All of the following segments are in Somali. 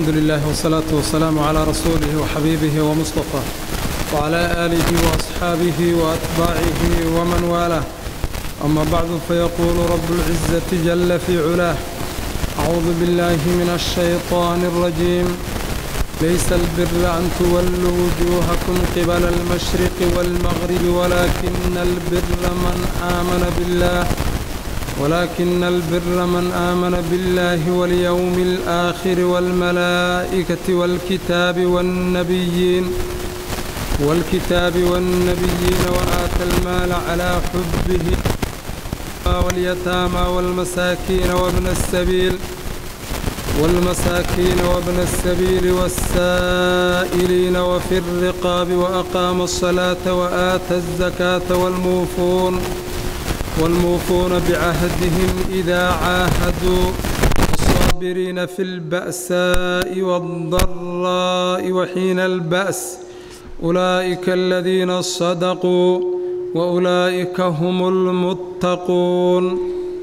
الحمد لله والصلاة والسلام على رسوله وحبيبه ومصطفى وعلى آله وأصحابه وأتباعه ومن والاه أما بعد فيقول رب العزة جل في علاه أعوذ بالله من الشيطان الرجيم ليس البر أن تولوا وجوهكم قبل المشرق والمغرب ولكن البر من آمن بالله ولكن البر من آمن بالله واليوم الآخر والملائكة والكتاب والنبيين والكتاب والنبيين وآتى المال على حبه واليتامى والمساكين وابن السبيل والمساكين وابن السبيل والسائلين وفي الرقاب وأقام الصلاة وآتى الزكاة والموفون والموفون بعهدهم إذا عاهدوا الصابرين في البأساء والضراء وحين البأس أولئك الذين صدقوا وأولئك هم المتقون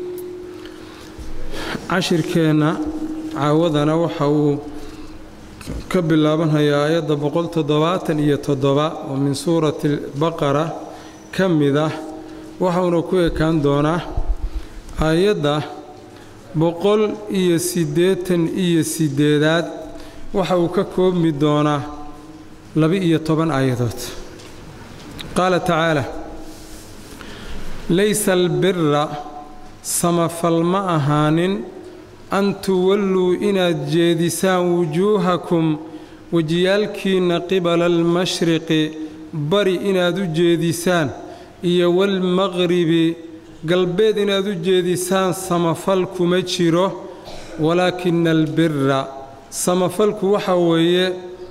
cashirkeenna caawadana waxa uu ka bilaabanhayaa aayadda boqol toddobaatan iyo toddoba oo min suurati baqara ka mid ah waxauna ku ekaan doonaa aayadda boqol iyo siddeetan iyo siddeedaad waxa uu ka koobmi doonaa laba-iyo toban aayadood qaala tacaala laysa albira samafal ma ahaanin an tuwalluu inaad jeedisaan wujuuhakum wejiyaalkiinna qibala almashriqi bari inaad u jeedisaan iyo walmaqribi galbeed inaad u jeedisaan samafal kuma jiro walaakina albira samafalku waxa weeye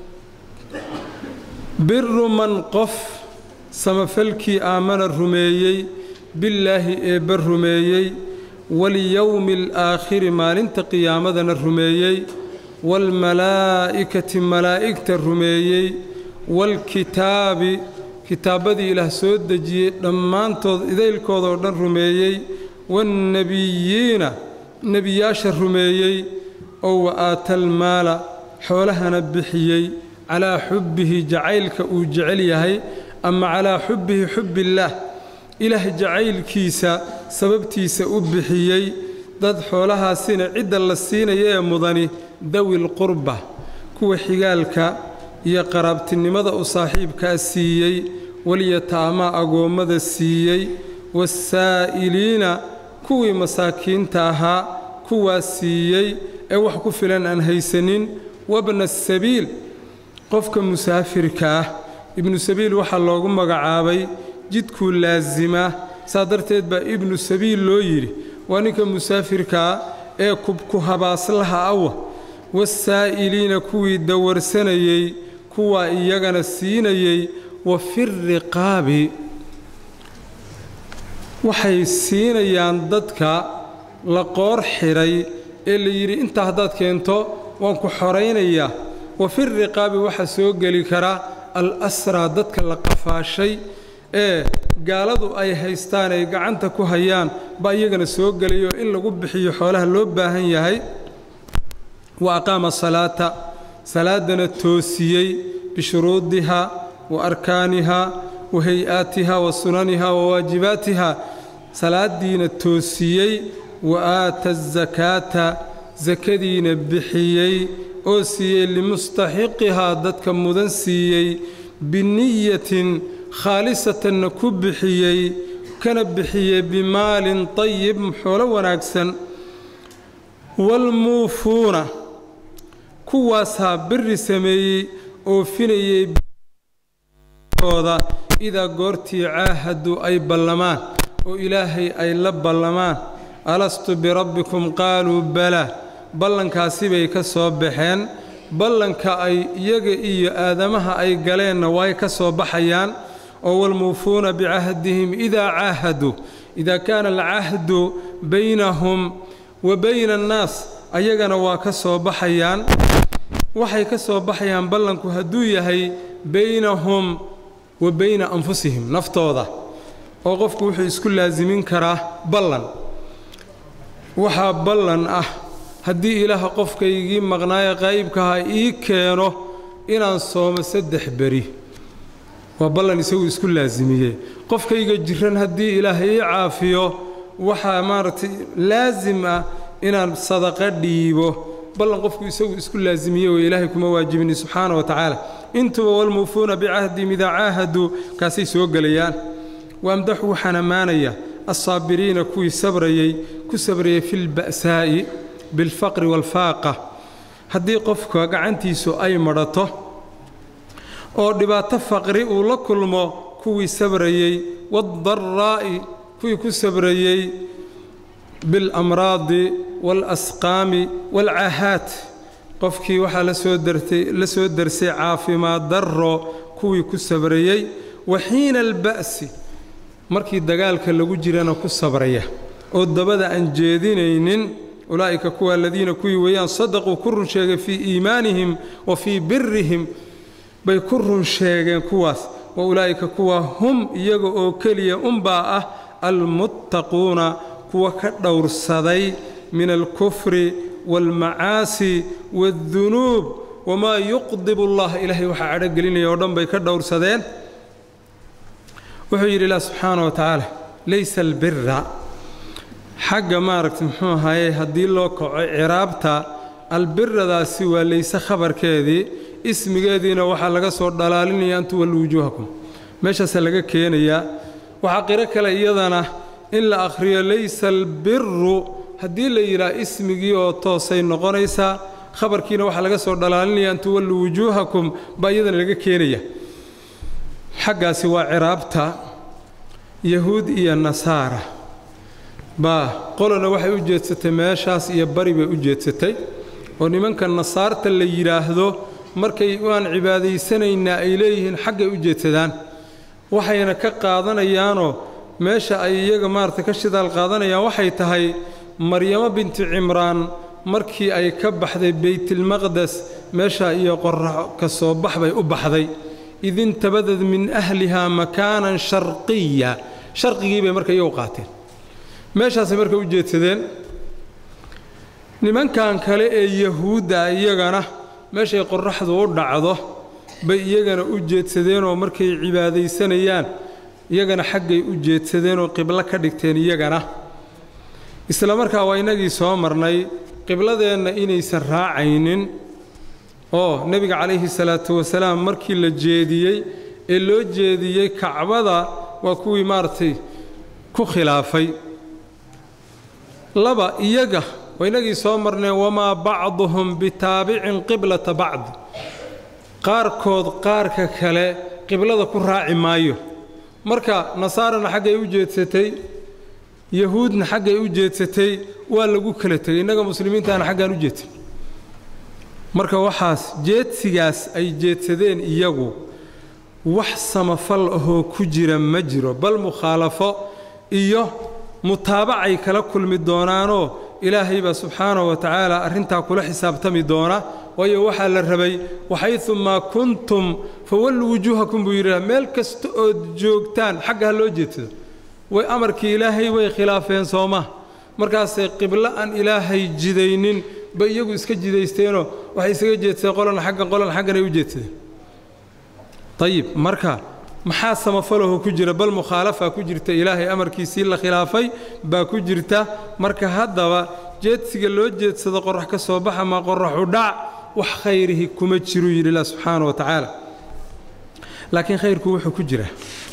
biru man qof samafalkii aamana rumeeyey billaahi eebba rumeeyey walyowmi alaakhiri maalinta qiyaamadana rumeeyey waalmalaa'ikati malaa'igta rumeeyey waalkitaabi kitaabbadii ilaah soo dejiyey dhammaantood idaylkoodoo dhan rumeeyey waannebiyiina nebiyaasha rumeeyey oo wa aatalmaala xoolahana bixiyey calaa xubbihi jacaylka uu jecel yahay ama calaa xubbihi xubbillaah ilaah jacaylkiisa sababtiisa u bixiyey dad xoolahaasina cidda la siinaya ee mudani dawil qurba kuwa xigaalka iyo qaraabtinimada u saaxiibkaa siiyey walyataamaa agoommada siiyey wasaa'iliina kuwii masaakiinta ahaa kuwaas siiyey ee wax ku filan aan haysanin wabna asabiil qofka musaafirka ah ibnu sabiil waxaa loogu magacaabay jidkuu laasimaa saa darteed baa ibnu sabiil loo yidhi waa ninka musaafirkaa ee kubku habaaslaha awa wasaa'iliina kuwii dawarsanayey kuwaa iyagana siinayey wa firiqaabi waxay siinayaan dadka la qoor xidhay ee la yidhi intaa haddaad keento waan ku xoraynayaa wa firiqaabi waxaa soo geli kara al asraa dadka la qafaashay ee gaaladu ay haystaan ay gacanta ku hayaan baa iyagana soo gelayo in lagu bixiyo xoolaha loo baahan yahay wa aqaama salaata salaaddana toosiyey bishuruudiha wa arkaaniha wa hay-aatiha wa sunaniha wa waajibaatiha salaaddiina toosiyey wa aata asakaata sakadiina bixiyey oo siiyey limustaxiqihaa dadka mudan siiyey biniyatin khaalisatanna ku bixiyey kana bixiyey bimaalin tayib xoolo wanaagsan waalmuufuuna kuwaasaa biri sameeyey oofinayey ooda idaa goortii caahadu ay ballamaan oo ilaahay ay la ballamaan alastu birabbikum qaaluu balaa ballankaasi bay ka soo baxeen ballanka ay iyaga iyo aadamaha ay galeenna way ka soo baxayaan oo walmuufuuna bicahdihim idaa caahaduu idaa kaana alcahdu baynahum wa bayna annaas ayagana waa ka soo baxayaan waxay ka soo baxayaan ballanku hadduu yahay baynahum wa bayna anfusihim naftooda oo qofku wuxuu isku laasimin karaa ballan waxaa ballan ah haddii ilaaha qofkaygii maqnaaye qaa'ibkaha ii keeno inaan soomo saddex beri waa ballan isagu isku laasimiyey qofkayga jiran haddii ilaah ii caafiyo waxaa maaragtay laasim ah inaan sadaqo dhiibo ballan qofku isagu isku laasimiye oo ilaahay kuma waajibini subxaana wa tacaala intuba walmuufuuna bicahdihim idaa caahaduu kaasay soo gelayaan waamdaxu waxaan ammaanaya alsaabiriina kuwii sabrayey ku sabrayay fi lba'saa'i bilfaqri waalfaaqa haddii qofka gacantiisu ay madhato oo dhibaato faqri uu la kulmo kuwii sabrayey waaddaraa'i kuwii ku sabrayey biاlamraadi waalasqaami waalcaahaat qofkii waxaa la soo darsay caafimaad darro kuwii ku sabrayey wa xiina alba'si markii dagaalka lagu jirana ku sabraya oo dabada aan jeedinaynin ulaa'ika kuwa aladiina kuwii weeyaan sadaquu ku run sheegay fii iimaanihim wa fii birihim bay ku run sheegeen kuwaas wa ulaa'ika kuwa hum iyaga oo keliya unbaa ah almuttaquuna kuwa ka dhowrsaday min alkufri waalmacaasi waaddunuub wamaa yuqdibu allah ilaahay waxaa cadhogelinaya oo dhan bay ka dhowrsadeen wuxuu yidhi ilah subxaana wa tacaala laysa albira xagga maaragta muxuu ahaye haddii loo kaco ciraabta albiradaasi waa layse khabarkeedii ismigeediina waxaa laga soo dhalaalinaya an tuwallu wujuuhakum meeshaasaa laga keenayaa waxaa qiro kale iyadana in la akhriyo laysa albiru haddii la yidhaha ismigii oo toosay noqonaysaa khabarkiina waxaa laga soo dhalaalinaya an tuwallu wujuuhakum baa iyadana laga keenaya xaggaasi waa ciraabta yahuud iyo nasaara baa qolona waxay u jeedsatay meeshaas iyo bari bay u jeedsatay oo nimanka nasaarta la yidhaahdo markay waan cibaadaysanaynaa ay leeyihiin xaggay u jeedsadaan waxayna ka qaadanayaanoo meesha ay iyaga maarata ka shidaal qaadanayaan waxay tahay maryamo bintu cimraan markii ay ka baxday beytilmaqdes meesha iyo qorax ka soo bax bay u baxday idintabadad min ahlihaa makaanan sharqiya sharqigii bay marka iyagu qaateen meeshaasay marka u jeedsadeen nimankan kale ee yahuudda iyagana meeshay qorraxdu u dhacdo bay iyagana u jeedsadeenoo markay cibaadaysanayaan iyagana xaggay u jeedsadeenoo qiblo ka dhigteen iyagana isla markaa waa innagii soo marnay qibladeenna inaysan raacaynin oo nebiga calayhi salaatu wasalaam markii la jeediyey ee loo jeediyey kacbada waa kuwii maaragtay ku khilaafay laba iyaga waa inagii soo marneen wamaa bacduhum bitaabicin qiblata bacdi qaarkood qaarka kale qiblada ku raaci maayo marka nasaarana xaggay u jeedsatay yahuudna xaggay u jeedsatay waa lagu kala tegay innaga muslimiintaana xaggaan u jeedsan marka waxaas jeedsigaas ay jeedsadeen iyagu wax samafal ahoo ku jira ma jiro bal mukhaalafo iyo mutaabacay kala kulmi doonaanoo ilaahay baa subxaanahu wa tacaala arrintaa kula xisaabtami doona waayo waxaa la rabay waxayumaa kuntum fawalluu wujuuhakum buu yidhaha meel kasta ood joogtaan xagga ha loo jeedsado way amarkii ilaahay way khilaafeen sooma markaasay qiblo aan ilaahay jidaynin bay iyagu iska jidaysteenoo waxay isaga jeedsadeen qolan xaggan qolan xagganay u jeedsadeen ayib marka maxaa samafalaho ku jira bal mukhaalafa ku jirta ilaahay amarkiisii la khilaafay baa ku jirta marka haddaba jeedsiga loo jeedsado qorax ka soo baxa ma qoraxu dhac wax khayrihi kuma jiruu yidhi ilah subxaana wa tacaala laakiin khayrku wuxuu ku jira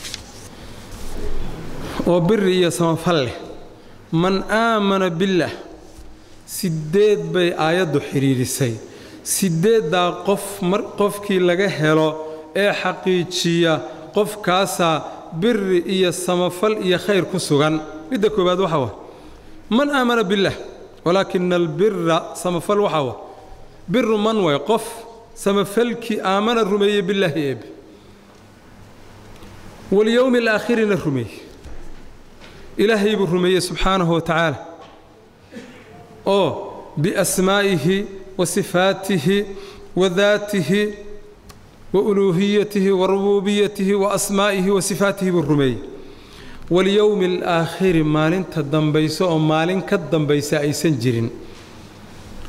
oo biri iyo samafal leh man aamana billaah siddeed bay aayaddu xidhiidhisay siddeeddaa qof mar qofkii laga helo ee xaqiijiya qofkaasaa biri iyo samafal iyo khayr ku sugan midda koowaad waxa wa man aamana billaah walaakina albira samafal waxa wa biru man way qof samafalkii aamana rumeeye billaahi eebe walyowmi alaakhirina rumeeye ilaahay buu rumeeyey subxaanahu wa tacaala oo biasmaa'ihi wa sifaatihi wa daatihi wa uluuhiyatihi wa rubuubiyatihi wa asmaa'ihi wa sifaatihi buu rumeeyey walyowmi alaakhiri maalinta dambayso oo maalin ka dambaysa aysan jirin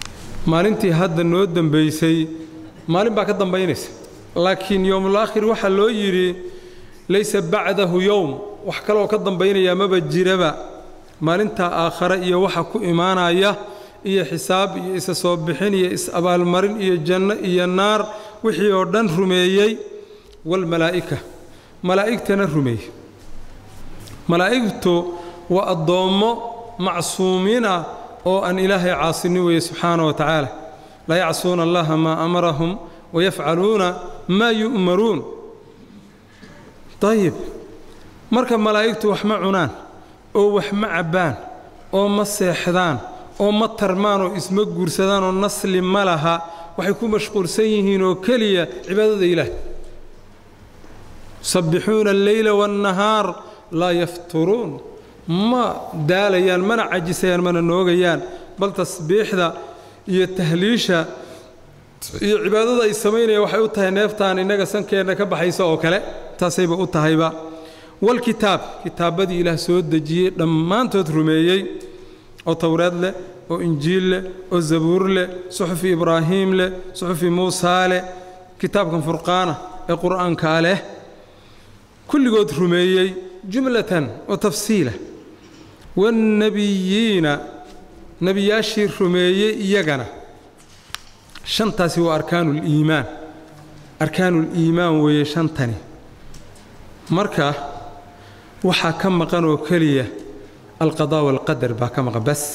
maalintii hadda noo dembaysay maalin baa ka dambaynaysa laakiin yowmulaakhir waxaa loo yidhi laysa bacdahu yowm wax kaleoo ka dambaynayaa maba jiraba maalintaa aakhare iyo waxa ku imaanaya iyo xisaab iyo isa soo bixin iyo is-abaalmarin iyo janno iyo naar wixii oo dhan rumeeyey walmalaa'ika malaa'igtana rumeeyey malaa'igtu waa addoommo macsuumiin ah oo aan ilaahay caasinin weeye subxaana wa tacaala laa yacsuuna allaha maa amarahum wayafcaluuna maa yu'maruun dayib marka malaa'igtu wax ma cunaan oo wax ma cabbaan oo ma seexdaan oo ma tarmaan oo isma guursadaan oo nasli ma laha waxay ku mashquulsan yihiin oo keliya cibaadada ilaah yusabbixuuna alleyla waannahaar laa yafturuun ma daalayaan mana cajisayaan mana noogayaan bal tasbiixda iyo tahliisha iyo cibaadada ay samaynayaan waxay u tahay neeftaan innaga sankeenna ka baxaysa oo kale taasayba u tahayba walkitaab kitaabbadii ilaah soo dejiyey dhammaantood rumeeyey oo towreed leh oo injiil leh oo zabuur leh suxufi ibraahiim leh suxufi muusaa leh kitaabkan furqaana ee qur'aankaa leh kulligood rumeeyey jumlatan oo tafsiila waannebiyiina nebiyaashii rumeeyey iyagana shantaasi waa arkaanuuliimaan arkaanuuliimaan weeye shantani marka waxaa ka maqan oo keliya alqadaa waalqadar baa ka maqan bas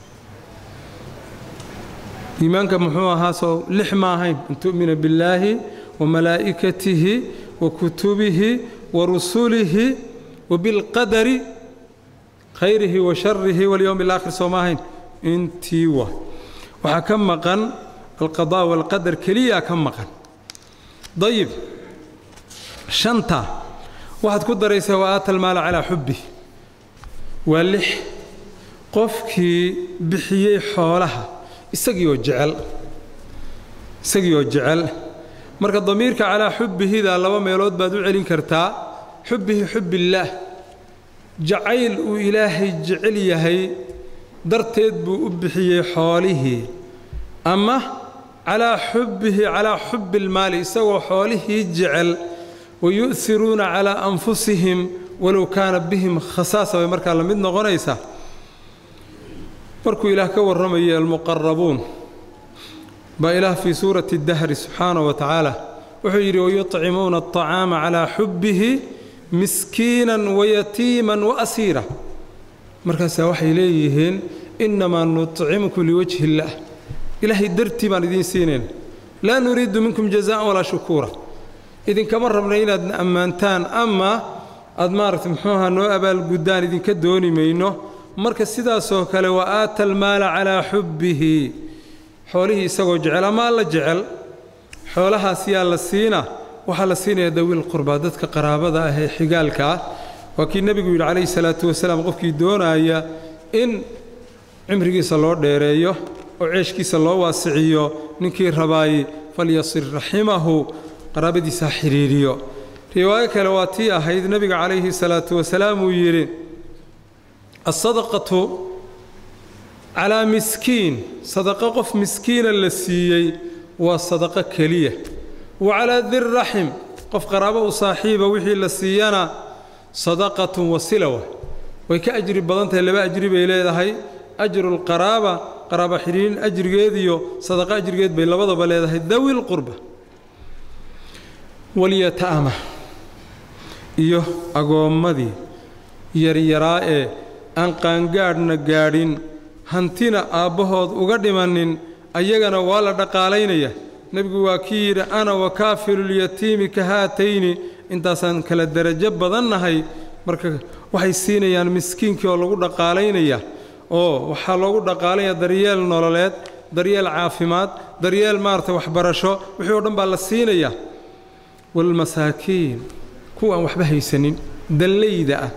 iimaanka muxuu ahaa soo lix ma ahayn an tu'mina billaahi wa malaa'ikatihi wa kutubihi wa rusulihi wa bilqadari khayrihi wa sharihi walyowmi alaakhir soo ma ahayn intii wa waxaa ka maqan alqadaa waalqadar keliyaa ka maqan dayib shanta waxaad ku daraysaa wa aata almaala calaa xubbi waa lix qofkii bixiyey xoolaha isagii oo jecel isagii oo jecel marka damiirka calaa xubbihida laba meelood baad u celin kartaa xubbihi xubbillaah jacayl uu ilaahay jecel yahay darteed buu u bixiyey xoolihii ama calaa xubbihi calaa xubbi ilmaali isagoo xoolihii jecel wayu'hiruuna calaa anfusihim walow kaana bihim khasaasa bay markaa la mid noqonaysaa markuu ilaah ka warramayay almuqarabuun baa ilaah fii suurati dahri subxaanahu wa tacaala wuxuu yidhi wayuطcimuuna aطacaama calaa xubbihi miskiinan wayatiiman waasiira markaasaa waxay leeyihiin innamaa nuطcimkum liwajhi illaah ilaahay dartii baan idiin siinayna laa nuriidu minkum jazaan walaa shukuura idinkama rabna inaadna ammaantaan ama aad maaragta muxuuaha noo abaalguddaan idinka dooni mayno marka sidaasoo kale wa aata almaala calaa xubbihi xoolihii isagoo jecel ama alla jecel xoolahaas yaa la siina waxaa la siinaya dawiil qurbaa dadka qaraabada ah ee xigaalka ah waa kii nebigu yidhi calayhi salaatu wasalaam qofkii doonaaya in cimrigiisa loo dheereeyo oo ceeshkiisa loo waasiciyo ninkii rabaay falyasir raximahu qaraabadiisa ha xidhiiriyo riwaayo kale waa tii ahayd nebiga calayhi salaatu wasalaam uu yidhi alsadaqatu calaa miskiin sadaqo qof miskiina la siiyey waa sadaqo keliya wa calaa dirraxim qof qaraabo u saaxiiba wixii la siiyana sadaqatun wasilawa way ka ajri badan tahay laba ajri bay leedahay ajrulqaraaba qaraaba xidhiirin ajrigeediyo sadaqo ajrigeed bay labadaba leedahay dawi lqurba walyataama iyo agoommadii yaryaraa ee aan qaangaadhna gaadhin hantina aabbahood uga dhimannin ayagana waa la dhaqaalaynaya nebigu waa kii yidhi ana wakaafilulyatiimi ka haatayni intaasaan kala derajo badannahay marka waxay siinayaan miskiinkii oo lagu dhaqaalaynaya oo waxaa loogu dhaqaalanaya daryeel nololeed daryeel caafimaad daryeel maarata waxbarasho wixii oo dhan baa la siinaya waalmasaakiin kuwa aan waxba haysanin dallayda ah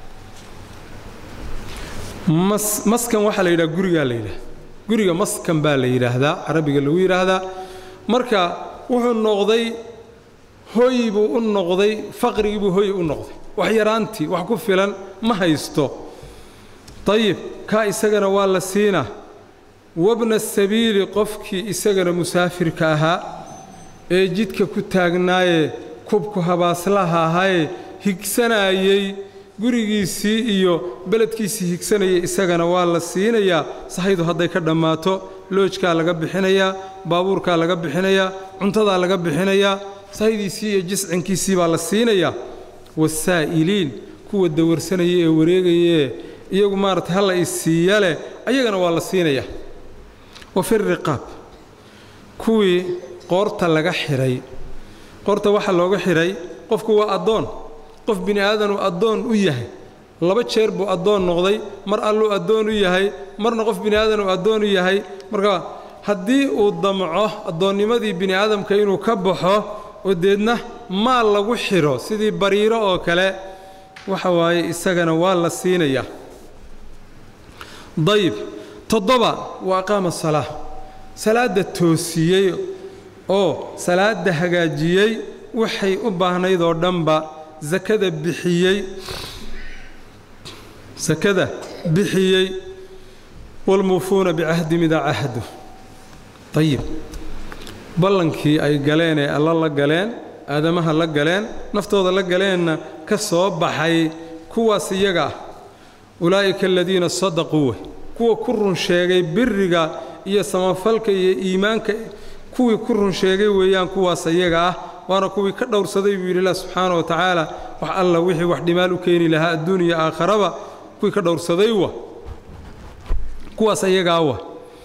mas maskan waxaa la yidhaha gurigaa la yidhaha guriga maskan baa la yidhaahdaa carabiga lagu yidhaahdaa marka wuxuu noqday hoy buu u noqday faqrigii buu hoy u noqday wax yaraantii wax ku filan ma haysto dayib kaa isagana waa la siinaa wabna sabiili qofkii isagana musaafirka ahaa ee jidka ku taagnaaye kubku habaaslaha ahaye higsanaayey gurigiisii iyo beledkiisii higsanayay isagana waa la siinayaa sahaydu hadday ka dhammaato loojkaa laga bixinayaa baabuurkaa laga bixinayaa cuntadaa laga bixinayaa sahaydiisii iyo jiscinkiisii baa la siinayaa wasaa'iliin kuwa dawarsanaya ee wareegayaee iyagu maarata halla isiiya leh ayagana waa la siinayaa wa fi riqaab kuwii qoorta laga xidhay qoorta waxaa looga xidhay qofku waa addoon qof bini aadan uu addoon u yahay laba jeer buu addoon noqday mar alluu addoon u yahay marna qof bini aadan uu addoon u yahay marka haddii uu damco addoonnimadii bini aadamka inuu ka baxo oo deedna maal lagu xidho sidii bariiro oo kale waxa waaye isagana waa la siinayaa dayib toddoba waa aqaama salaa salaadda toosiyey oo salaadda hagaajiyey waxay u baahnayd oo dhanba sakada bixiyey sakada bixiyey waalmuufuuna bicahdim idaa cahdu ayib ballankii ay galeen ee alla la galeen aadamaha la galeen naftooda la galeenna ka soo baxay kuwaas iyaga ah ulaa'ika aladiina sadaquu wey kuwa ku run sheegay biriga iyo samafalka iyo iimaanka kuwii ku run sheegay weeyaan kuwaas iyaga ah waana kuwii ka dhowrsaday buu yidhi ilah subxaana wa tacaala wax alla wixii wax dhimaal u keeni lahaa adduun iyo aakharaba kuwii ka dhowrsaday wa kuwaas iyagaa wa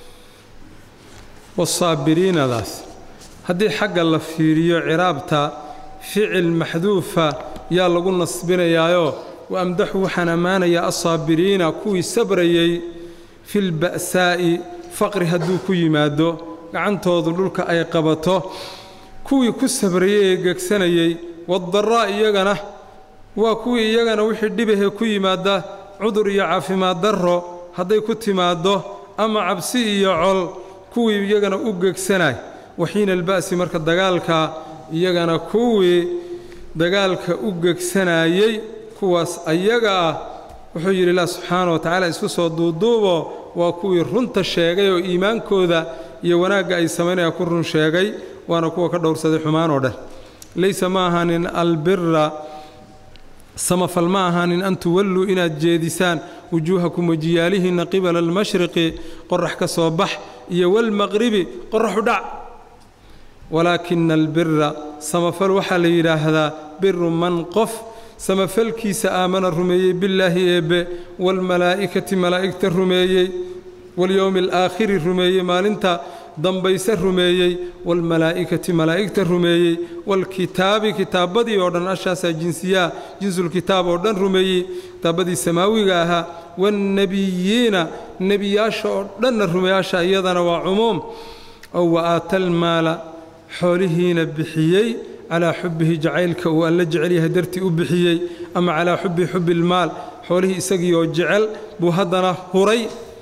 wasaabiriinadaas haddii xagga la fiiriyo ciraabta ficil maxduufa yaa lagu nasbinayaayoo wa amdaxu waxaan ammaanayaa assaabiriina kuwii sabrayey filba'saa'i faqri hadduu ku yimaado gacantoodu dhulka ay qabato kuwii ku sabrayey ee gegsanayey waddaraa iyagana waa kuwii iyagana wixii dhibahee ku yimaada cudur iyo caafimaad darro hadday ku timaaddo ama cabsi iyo col kuwii iyagana u gegsanay waxiina alba'si marka dagaalka iyagana kuwii dagaalka u gegsanaayey kuwaas ayaga ah wuxuu yidhi ilah subxaana wa tacaala isku soo duuduubo waa kuwii runta sheegay oo iimaankooda iyo wanaagga ay samaynayaan ku run sheegay waana kuwa ka dhowrsaday xumaan oo dhan laysa ma ahaanin albira samafal ma ahaanin an tuwalluu inaad jeedisaan wujuuhakum wajiyaalihinna qibala almashriqi qorax ka soo bax iyo walmaqribi qoraxu dhac walaakina albira samafal waxaa la yidhaahdaa biru man qof samafalkiisa aamana rumeeyey billaahi eebbe waalmalaa'ikati malaa'igta rumeeyey walyowmi alaakhiri rumeeyey maalinta dambayse rumeeyey waalmalaa'ikati malaa'igta rumeeyey waalkitaabi kitaabbadii oo dhan ashaasaa jinsiyaha jinsulkitaab oo dhan rumeeyey kitaabbadii samaawiga ahaa waannebiyiina nebiyaasha oo dhanna rumeeyaasha iyadana waa cumuum oo wa aata almaala xoolihiina bixiyey calaa xubbihi jacaylka uu alla jecel yahay dartii u bixiyey ama calaa xubbi xubbi ilmaal xoolihii isagii oo jecel buu haddana huray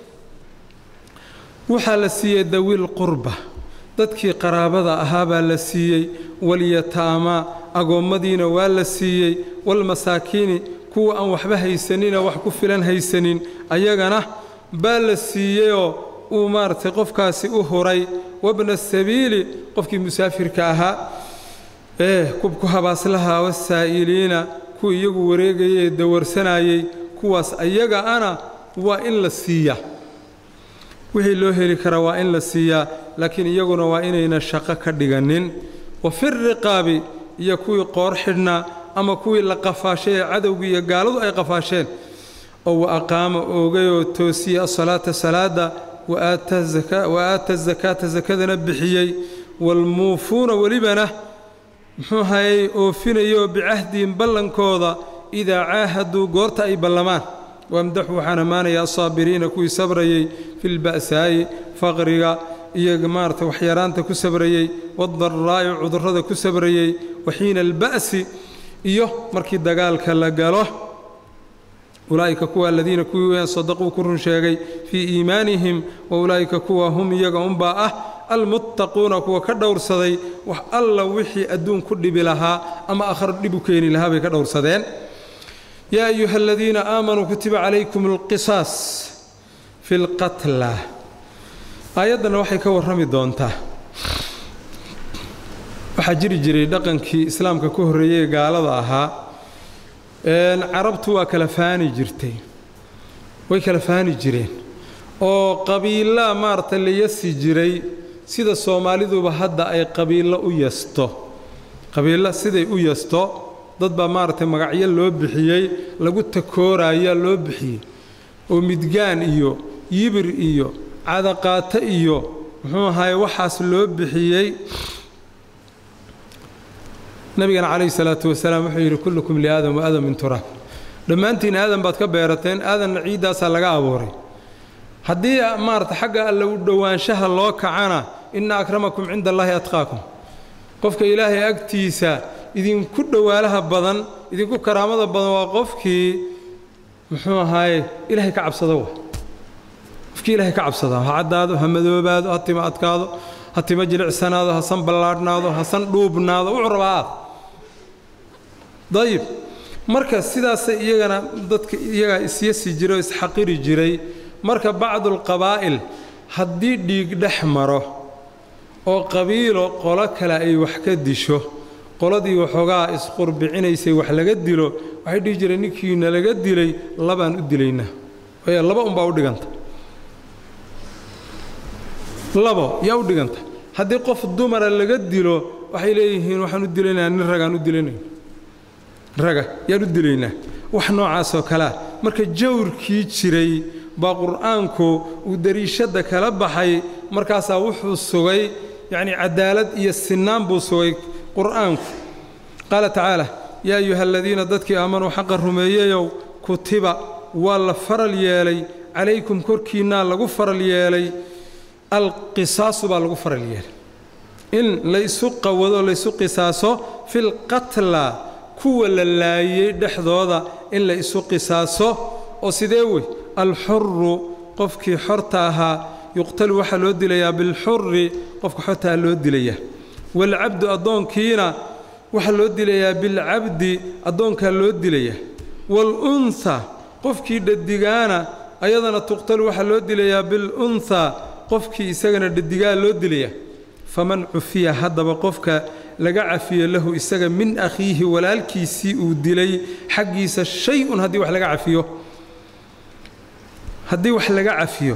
waxaa la siiyey dawiil qurba dadkii qaraabada ahaa baa la siiyey walyataamaa agoommadiina waa la siiyey walmasaakiini kuwa aan waxba haysanina wax ku filan haysanin ayagana baa la siiyeyoo uu maaragtay qofkaasi u huray wabna sabiili qofkii musaafirka ahaa ee kubku habaaslaha wasaa'iliina kuwa iyagu wareegaya ee dawarsanayey kuwaas ayaga ana waa in la siiyaa wixii loo heli karaa waa in la siiyaa laakiin iyaguna waa inayna shaqo ka dhiganin wa fi riqaabi iyo kuwii qoor xidhnaa ama kuwii la qafaashay ee cadowgii iyo gaaladu ay qafaasheen oo wa aqaama oogayoo toosiyey asalaata salaada wa aata zakaata sakadana bixiyey waalmuufuuna welibana muxuu hayay oofinayoo bicahdihim ballankooda idaa caahaduu goorta ay ballamaan wamdaxu waxaan ammaanayaa asaabiriina kuwii sabrayey filba'saa'i faqriga iyo maarata waxyaraanta ku sabrayey waadaraa'i cudurrada ku sabrayey waxiina alba'si iyo markii dagaalka la galo ulaa'ika kuwa aladiina kuwii weyaan sadaquu ku run sheegay fii iimaanihim wa ulaa'ika kuwa hum iyaga unbaa ah almuttaquuna kuwa ka dhowrsaday wax alla wixii adduun ku dhibi lahaa ama akhar dhib u keeni lahaa bay ka dhowrsadeen yaa ayuha aladiina aamanuu kutiba calaykum alqisaas fi lqatla aayaddanna waxay ka warrami doontaa waxaa jiri jiray dhaqankii islaamka ka horreeyey ee gaalada ahaa carabtu waa kala faani jirtay way kala faani jireen oo qabiilaa maaragtay la yasi jiray sida soomaaliduba hadda ay qabiillo u yasto qabiillo siday u yasto dad baa maaragtay magacyo loo bixiyey lagu takooraayaa loo bixiyey oo midgaan iyo yibir iyo cadaqaato iyo muxuu ahaye waxaas loo bixiyey nabigana calayhi salaatu wasalaam wuxuu yidhi kullukum liaadam wa aadam min turaab dhammaantiin aadan baad ka beerateen aadanna ciiddaasaa laga abuuray haddii maarata xagga alle u dhowaanshaha loo kacana inna akramakum cinda allaahi atqaakum qofka ilaahay agtiisa idinku dhowaalaha badan idinku karaamada badan waa qofkii muxuu ahaaye ilaahay ka cabsado wa qofkii ilaahay ka cabsada ha caddaado ha madoobaado ha tima adkaado ha tima jilicsanaado ha san ballaadhnaado ha san dhuubnaado wuxuu rabaa aad dayib marka sidaasay iyagana dadka iyagaa isyasi jiray oo isxaqiri jiray marka bacdulqabaa'il haddii dhiig dhex maro oo qabiilo qolo kale ay wax ka disho qoladii waxoogaa isqurbicinaysay wax laga dilo waxay dhihi jireen ninkiina laga dilay labaan u dilaynaa waayo laba unbaa u dhiganta labo yaa u dhiganta haddii qof dumara laga dilo waxay leeyihiin waxaan u dilaynaa nin ragaan u dilanayna raga yaan u dilaynaa wax noocaasoo kalea marka jawrkii jiray baa qur'aanku uu dariishadda kala baxay markaasaa wuxuu sugay yacnii cadaalad iyo sinnaan buu sugay qur'aanku qaala tacaala yaa ayuha aladiina dadkii aamanuu xaqa rumeeyeyow kutiba waa la faral yeelay calaykum korkiinnaa lagu faral yeelay alqisaasu baa lagu faral yeelay in laysu qawado laysu qisaaso filqatla kuwa la laayey dhexdooda in la isu qisaaso oo sidee wey alxuru qofkii xorta ahaa yuqtalu waxaa loo dilayaa bilxuri qofka xortaa loo dilayaa waalcabdu addoonkiina waxaa loo dilayaa bilcabdi addoonkaa loo dilayaa waalunha qofkii dhadigaana ayadana tuqtalu waxaa loo dilayaa bilunhaa qofkii isagana dhadigaa loo dilayaa faman cufiya haddaba qofka laga cafiyo lahu isaga min akhiihi walaalkiisii uu dilay xaggiisa shay-un haddii wax laga cafiyo haddii wax laga cafiyo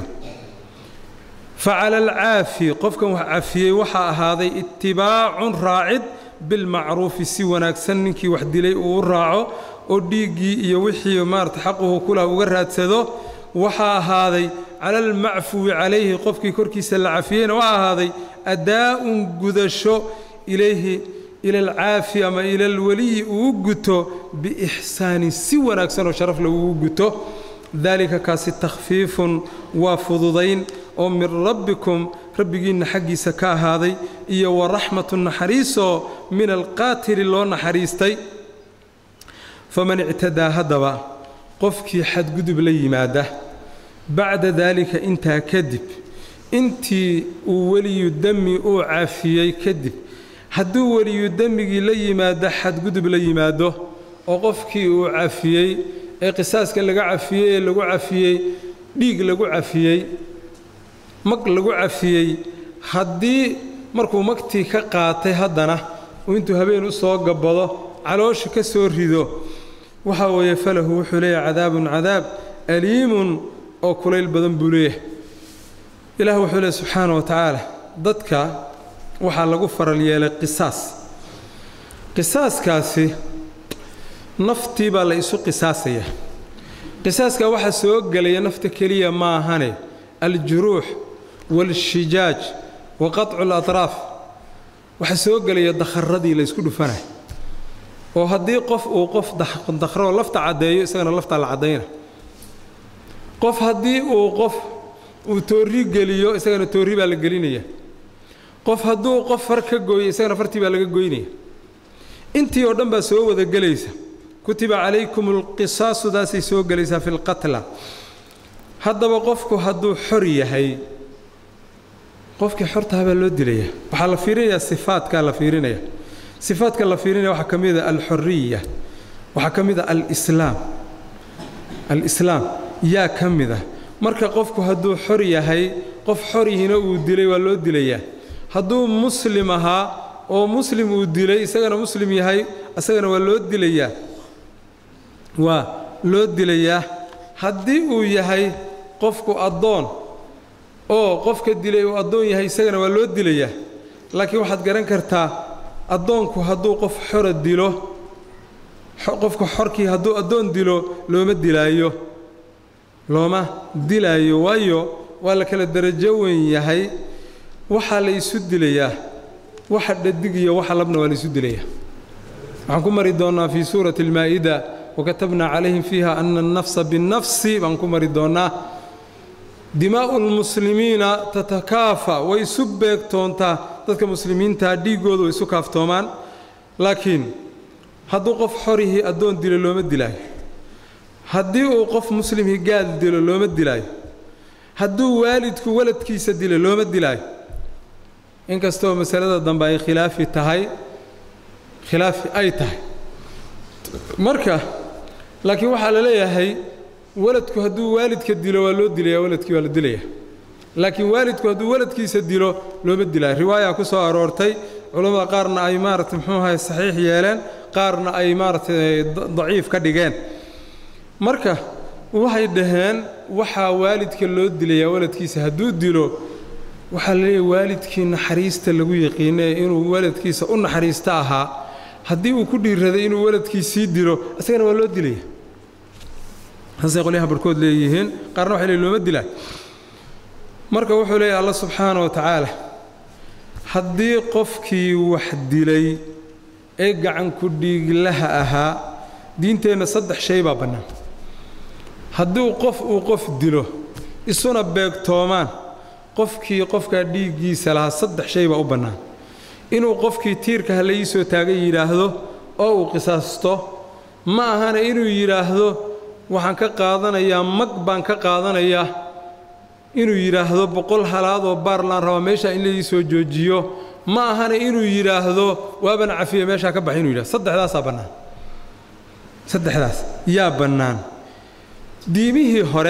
fa cala alcaafi qofkan wax cafiyey waxaa ahaaday itibaacun raacid bilmacruufi si wanaagsan ninkii wax dilay uu u raaco oo dhiiggii iyo wixii maarata xaquhu kulah uga raadsado waxaa ahaaday cala almacfuwi calayhi qofkii korkiisa la cafiyeyna waxaa ahaaday adaa'un gudasho ilayhi ila alcaafi ama ila alweliyi uu guto biixsaanin si wanaagsan oo sharaf lagugu guto daalika kaasi takhfiifun waa fududayn oo min rabbikum rabbigiinna xaggiisa ka ahaaday iyo wa raxmatu naxariisoo min alqaatili loo naxariistay faman ictadaa haddaba qofkii xadgudub la yimaada bacda daalika intaa kadib intii uu weliyu demi uu cafiyey kadib hadduu weliyu demigii la yimaado xadgudub la yimaado oo qofkii uu cafiyey ee qisaaska laga cafiyey ee lagu cafiyey dhiig lagu cafiyey mag lagu cafiyey haddii markuu magtii ka qaatay haddana uu intuu habeen u soo gabbado caloosha ka soo rido waxaa weeye falahu wuxuu leeyahay cadaabun cadaab aliimun oo kulayl badan buu leeyahay ilaah wuxuu leeyahy subxaana wa tacaala dadka waxaa lagu faral yeelay qisaas qisaaskaasi naftii baa la isu qisaasayaa qisaaskaa waxaa soo gelaya nafta keliya maahane aljuruux waalshijaaj wa qaطcu alatraaf waxaa soo gelaya dakharadii la ysku dhufanaya oo haddii qof uu qof dakhroo lafta caddeeyo isagana laftaa la caddayna qof haddii uu qof uu toorri geliyo isagana toorri baa la gelinaya qof hadduu qof far ka gooyo isagana fartii baa laga goynaya intii oo dhan baa soo wada gelaysa kutiba calaykum alqisaasudaasay soo gelaysaa fi lqatla haddaba qofku hadduu xor yahay qofkii xortaha baa loo dilaya waxaa la fiirinayaa sifaadkaa la fiirinaya sifaadka la fiirinaya waxaa ka mida alxoriya waxaa ka mida alislaam alislaam yaa ka mida marka qofku hadduu xor yahay qof xorihina uu dilay waa loo dilayaa hadduu muslim ahaa oo muslim uu dilay isagana muslim yahay isagana waa loo dilayaa waa loo dilayaa haddii uu yahay qofku addoon oo qofka dilay uu addoon yahay isagana waa loo dilayaa laakiin waxaad garan kartaa addoonku hadduu qof xora dilo qofka xorkii hadduu addoon dilo looma dilaayo looma dilaayo waayo waa la kala darajo weyn yahay waxaa la isu dilayaa waxa dhadig iyo waxa labna waa la isu dilayaa waxaan ku mari doonnaa fii suurati almaa'ida wakatabnaa calayhim fiiha ana annafsa binnafsi baan ku mari doonnaa dimaa'u lmuslimiina tatakaafa way isu beegtoontaa dadka muslimiintaa dhiiggooda way isu kaaftoomaan laakiin hadduu qof xorihii addoon dilo looma dilaayo haddii uu qof muslimhii gaal dilo looma dilaayo hadduu waalidku waladkiisa dilo looma dilaayo inkastoo masalada dambe ay khilaafi tahay khilaafi ay tahay marka laakiin waxaa la leeyahay waladku hadduu waalidka dilo waa loo dilaya waladkii waa la dilaya laakiin waalidku hadduu waladkiisa dilo looma dilaayo riwaaya ku soo aroortay culammada qaarna ay maaragtay muxuu ahay saxiix yeeleen qaarna ay maaragtay daciif ka dhigeen marka waxay dhaheen waxaa waalidka loo dilayaa waladkiisa hadduu dilo waxaa la leeyahay waalidkii naxariista lagu yaqiinay inuu waladkiisa u naxariista ahaa haddii uu ku dhiiraday inuu waladkiisii dilo isagana waa loo dilaya saasay qolyaha barhkood leeyihiin qaarna waxay leeyihin looma dilaa marka wuxuu leeyahay alla subxaana wa tacaala haddii qofkii wax dilay ee gacanku dhiiglaha ahaa diinteenna saddex shay baa bannaan haddii qof uu qof dilo isuna beegtoomaan qofkii qofkaa dhiiggiisa lahaa saddex shay baa u bannaan inuu qofkii tiirka ha la ii soo taagan yidhaahdo oo uu qisaasto ma ahana inuu yidhaahdo waxaan ka qaadanayaa mag baan ka qaadanayaa inuu yidhaahdo boqol halaadoo baarlaan rabaa meeshaa in la ii soo joojiyo ma ahana inuu yidhaahdo waaban cafiya meeshaa ka baxay inu yidhahdo saddexdaasaa bannaan saddexdaas yaa bannaan diimihii hore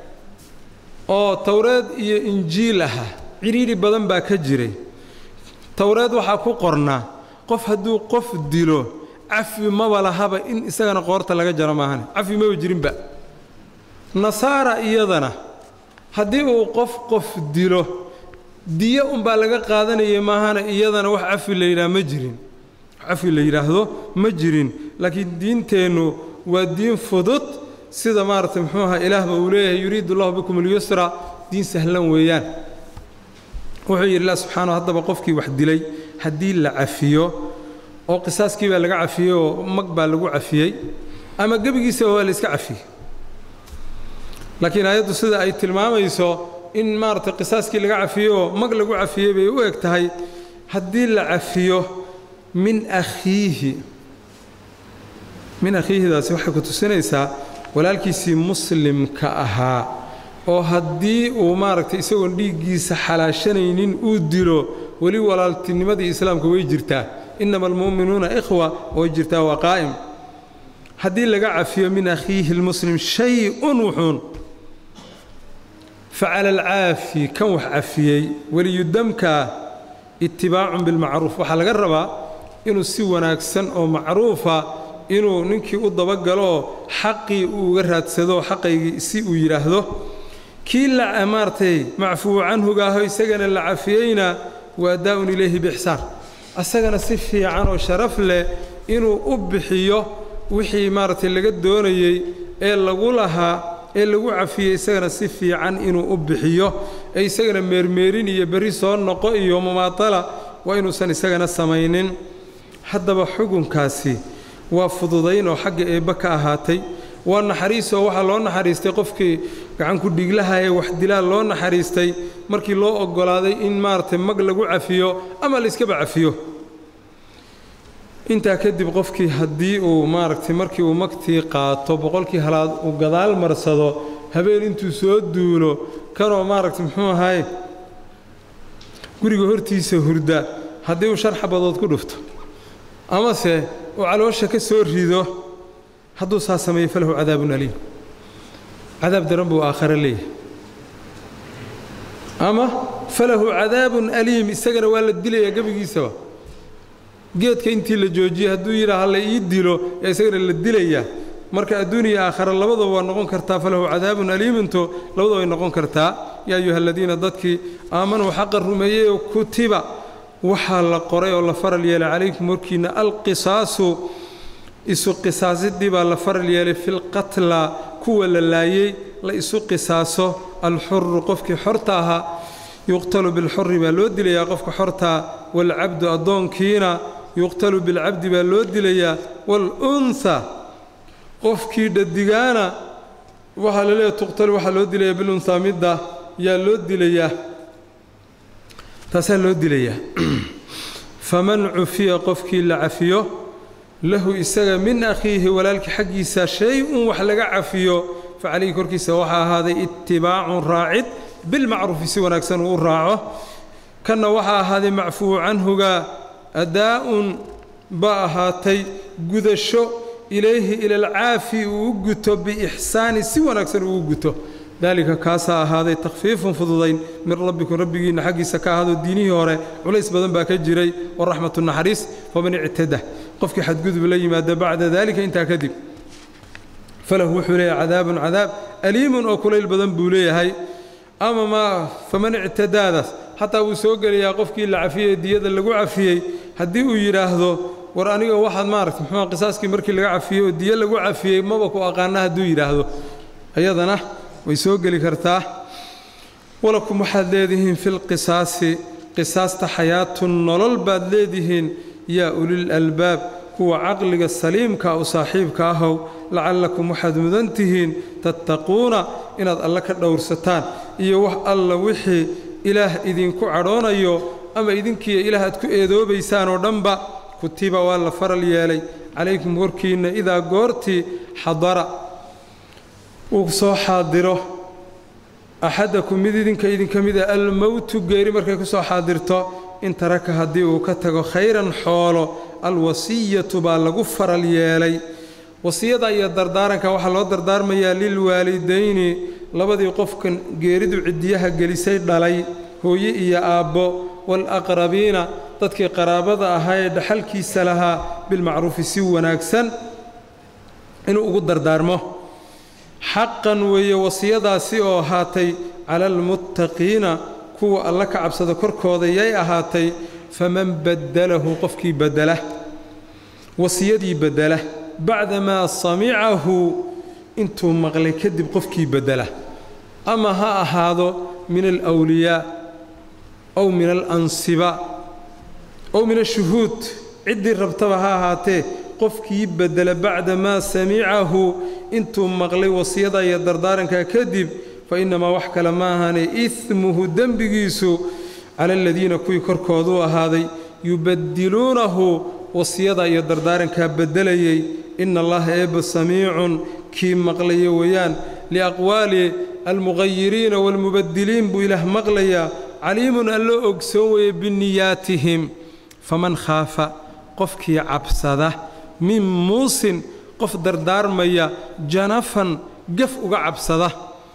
oo towreed iyo injiil ahaa cidhiidhi badan baa ka jiray towreed waxaa ku qornaa qof hadduu qof dilo cafi maba lahaba in isagana qoorta laga jaro maahane cafi maba jirinba nasaara iyadana haddii uu qof qof dilo diyo unbaa laga qaadanayay maahane iyadana wax cafi la yidhaha ma jirin cafi la yidhaahdo ma jirin laakiin diinteennu waa diin fudud sida maaragtay muxuu ahaa ilaahba uu leeyahay yuriidu allahu bikum alyusra diin sahlan weeyaan wuxuu yidhi ilah subxaanahu haddaba qofkii wax dilay haddii la cafiyo oo qisaaskii baa laga cafiyey oo mag baa lagu cafiyey ama gebigiisa waa la iska cafiyey laakiin aayaddu sida ay tilmaamayso in maaragtay qisaaskii laga cafiyey oo mag lagu cafiyey bay u eg tahay haddii la cafiyo min akhiihi min akhiihidaasi waxay ku tusinaysaa walaalkiisii muslimka ahaa oo haddii uu maaragtay isagoon dhiiggiisa xalaashanaynin uu dilo weli walaaltinimadii islaamka way jirtaa innama almu'minuuna ikhwa way jirtaa waa qaa'im haddii laga cafiyo min akhiihi lmuslim shay-un wuxuun facala alcaafi kan wax cafiyey weliyudamka itibaacun bilmacruuf waxaa laga rabaa inuu si wanaagsan oo macruufa inuu ninkii u dabagalooo xaqii uu uga raadsado xaqaygii si uu yidhaahdo kii la maartay macfuu canhugaaho isagana la cafiyeyna waa daa'un ilayhi biixsaan asagana si fiican oo sharaf leh inuu u bixiyo wixii maaragtay laga doonayey ee lagu lahaa ee lagu cafiyey isagana si fiican inuu u bixiyo ee isagana meermeerin iyo berri soo noqo iyo mumaatala waa inuusan isagana samaynin haddaba xukunkaasi waa fududayn oo xagga eebbe ka ahaatay waa naxariisoo waxaa loo naxariistay qofkii gacanku dhiglaha ee wax dilaa loo naxariistay markii loo oggolaaday in maaragtay mag lagu cafiyo ama layskaba cafiyo intaa kadib qofkii haddii uu maaragtay markii uu magtii qaato boqolkii halaad uu gadaal marsado habeen intuu soo duulo kanoo maaragtay muxuu ahaay guriga hortiisa hurda haddii uu shan xabadood ku dhufto amase uu caloosha ka soo rido hadduu saa sameeyo falahu cadaabun aliim cadaab daran buu aakhare leeyahay ama falahu cadaabun aliim isagana waa la dilayaa gebigiisaba geedka intii la joojiyey hadduu yidhaah la ii dilo ee isagana la dilayaa marka adduuniya aakhara labadaba waa noqon kartaa falahu cadaabun aliiminto labadaba way noqon kartaa yaa ayuha aladiina dadkii aamanuu xaqa rumeeyeyoo kutiba waxaa la qoray oo la faral yeelay calaykum warkiinna alqisaasu isu qisaasidii baa la faral yeelay filqatla kuwa la laayey la isu qisaaso alxuru qofkii xorta ahaa yuqtalu bilxuri baa loo dilayaa qofka xortaa waalcabdu addoonkiina yuqtalu bilcabdi baa loo dilayaa waalunha qofkii dhadigaana waxaa la leeyahy tuqtalu waxaa loo dilayaa bilunhaa midda yaa loo dilayaa taasaa loo dilayaa faman cufiya qofkii la cafiyo lahu isaga min akhiihi walaalkii xaggiisa shay-un wax laga cafiyo fa calayhi korkiisa waxaa ahaaday itibaacun raacid bilmacruufi si wanaagsan uu u raaco kanna waxaa ahaaday macfuwu canhuga adaa'un ba ahaatay gudasho ilayhi ila alcaafi uu u guto biixsaani si wanaagsan uu u guto daalika kaasaa ahaaday takhfiifun fududayn min rabbikum rabbigiinna xaggiisa ka ahaadoo diinihii hore culays badan baa ka jiray waraxmatu naxariis faman ictada qofkii xadgudub la yimaada bacda daalika intaa kadib falahu wuxuu leeyahay cadaabun cadaab aliimun oo kulayl badan buu leeyahay ama ma faman ictadaadaas xataa wuu soo gelayaa qofkii la cafiyey diyada lagu cafiyey haddii uu yidhaahdo war aniga waxaad maaragta muxuu qisaaskii markii laga cafiyey oo diyo lagu cafiyey maba ku aqaana hadduu yidhaahdo ayadana way soo geli kartaa walakum waxaad leedihiin fi lqisaasi qisaasta xayaatun nolol baad leedihiin yaa ulil albaab kuwa caqliga saliimka u saaxiibka ahow lacallakum waxaad mudan tihiin tattaquuna inaad alle ka dhowrsataan iyo wax alla wixii ilaah idinku cadhoonayo ama idinkiiyo ilaah aad ku eedoobaysaan oo dhanba kutiba waa la faral yeelay calaykum warkiinna idaa goortii xadara uu soo xaadiro axadakum mid idinka idinka mida almowtu geeri markay ku soo xaadirto in taraka haddii uu ka tago khayran xoolo alwasiyatu baa lagu faral yeelay wasiyada iyo dardaaranka waxaa loo dardaarmayaa lilwaalidayni labadii qofkan geeridu ciddiyaha gelisay dhalay hooye iyo aabbo waalaqrabiina dadkii qaraabada ahaa ee dhaxalkiisa lahaa bilmacruufi si wanaagsan inuu ugu dardaarmo xaqan weeye wasiyadaasi oo ahaatay cala almuttaqiina kuwa alla ka cabsada korkooda yay ahaatay faman baddalahu qofkii beddela wasiyadii beddela bacdamaa samicahu intuu maqlay kadib qofkii beddela ama ha ahaado min alwliyaa ow min alansiba ow min ashuhuud ciddii rabtaba ha ahaatee qofkii beddela bacda maa samicahu intuu maqlay wasiyada iyo dardaarankaa kadib fa innamaa wax kale ma ahane ismuhu dembigiisu cala aladiina kuwii korkooduu ahaaday yubaddiluunahu wasiyada iyo dardaarankaa beddelayay ina allaha eebba samiicun kii maqlaya weeyaan liaqwaali almuqayiriina waalmubaddiliin buu ilaah maqlayaa caliimun alloo ogsoon weeye biniyaatihim faman khaafa qofkii cabsada min muusin qof dardaarmaya janafan gaf uga cabsada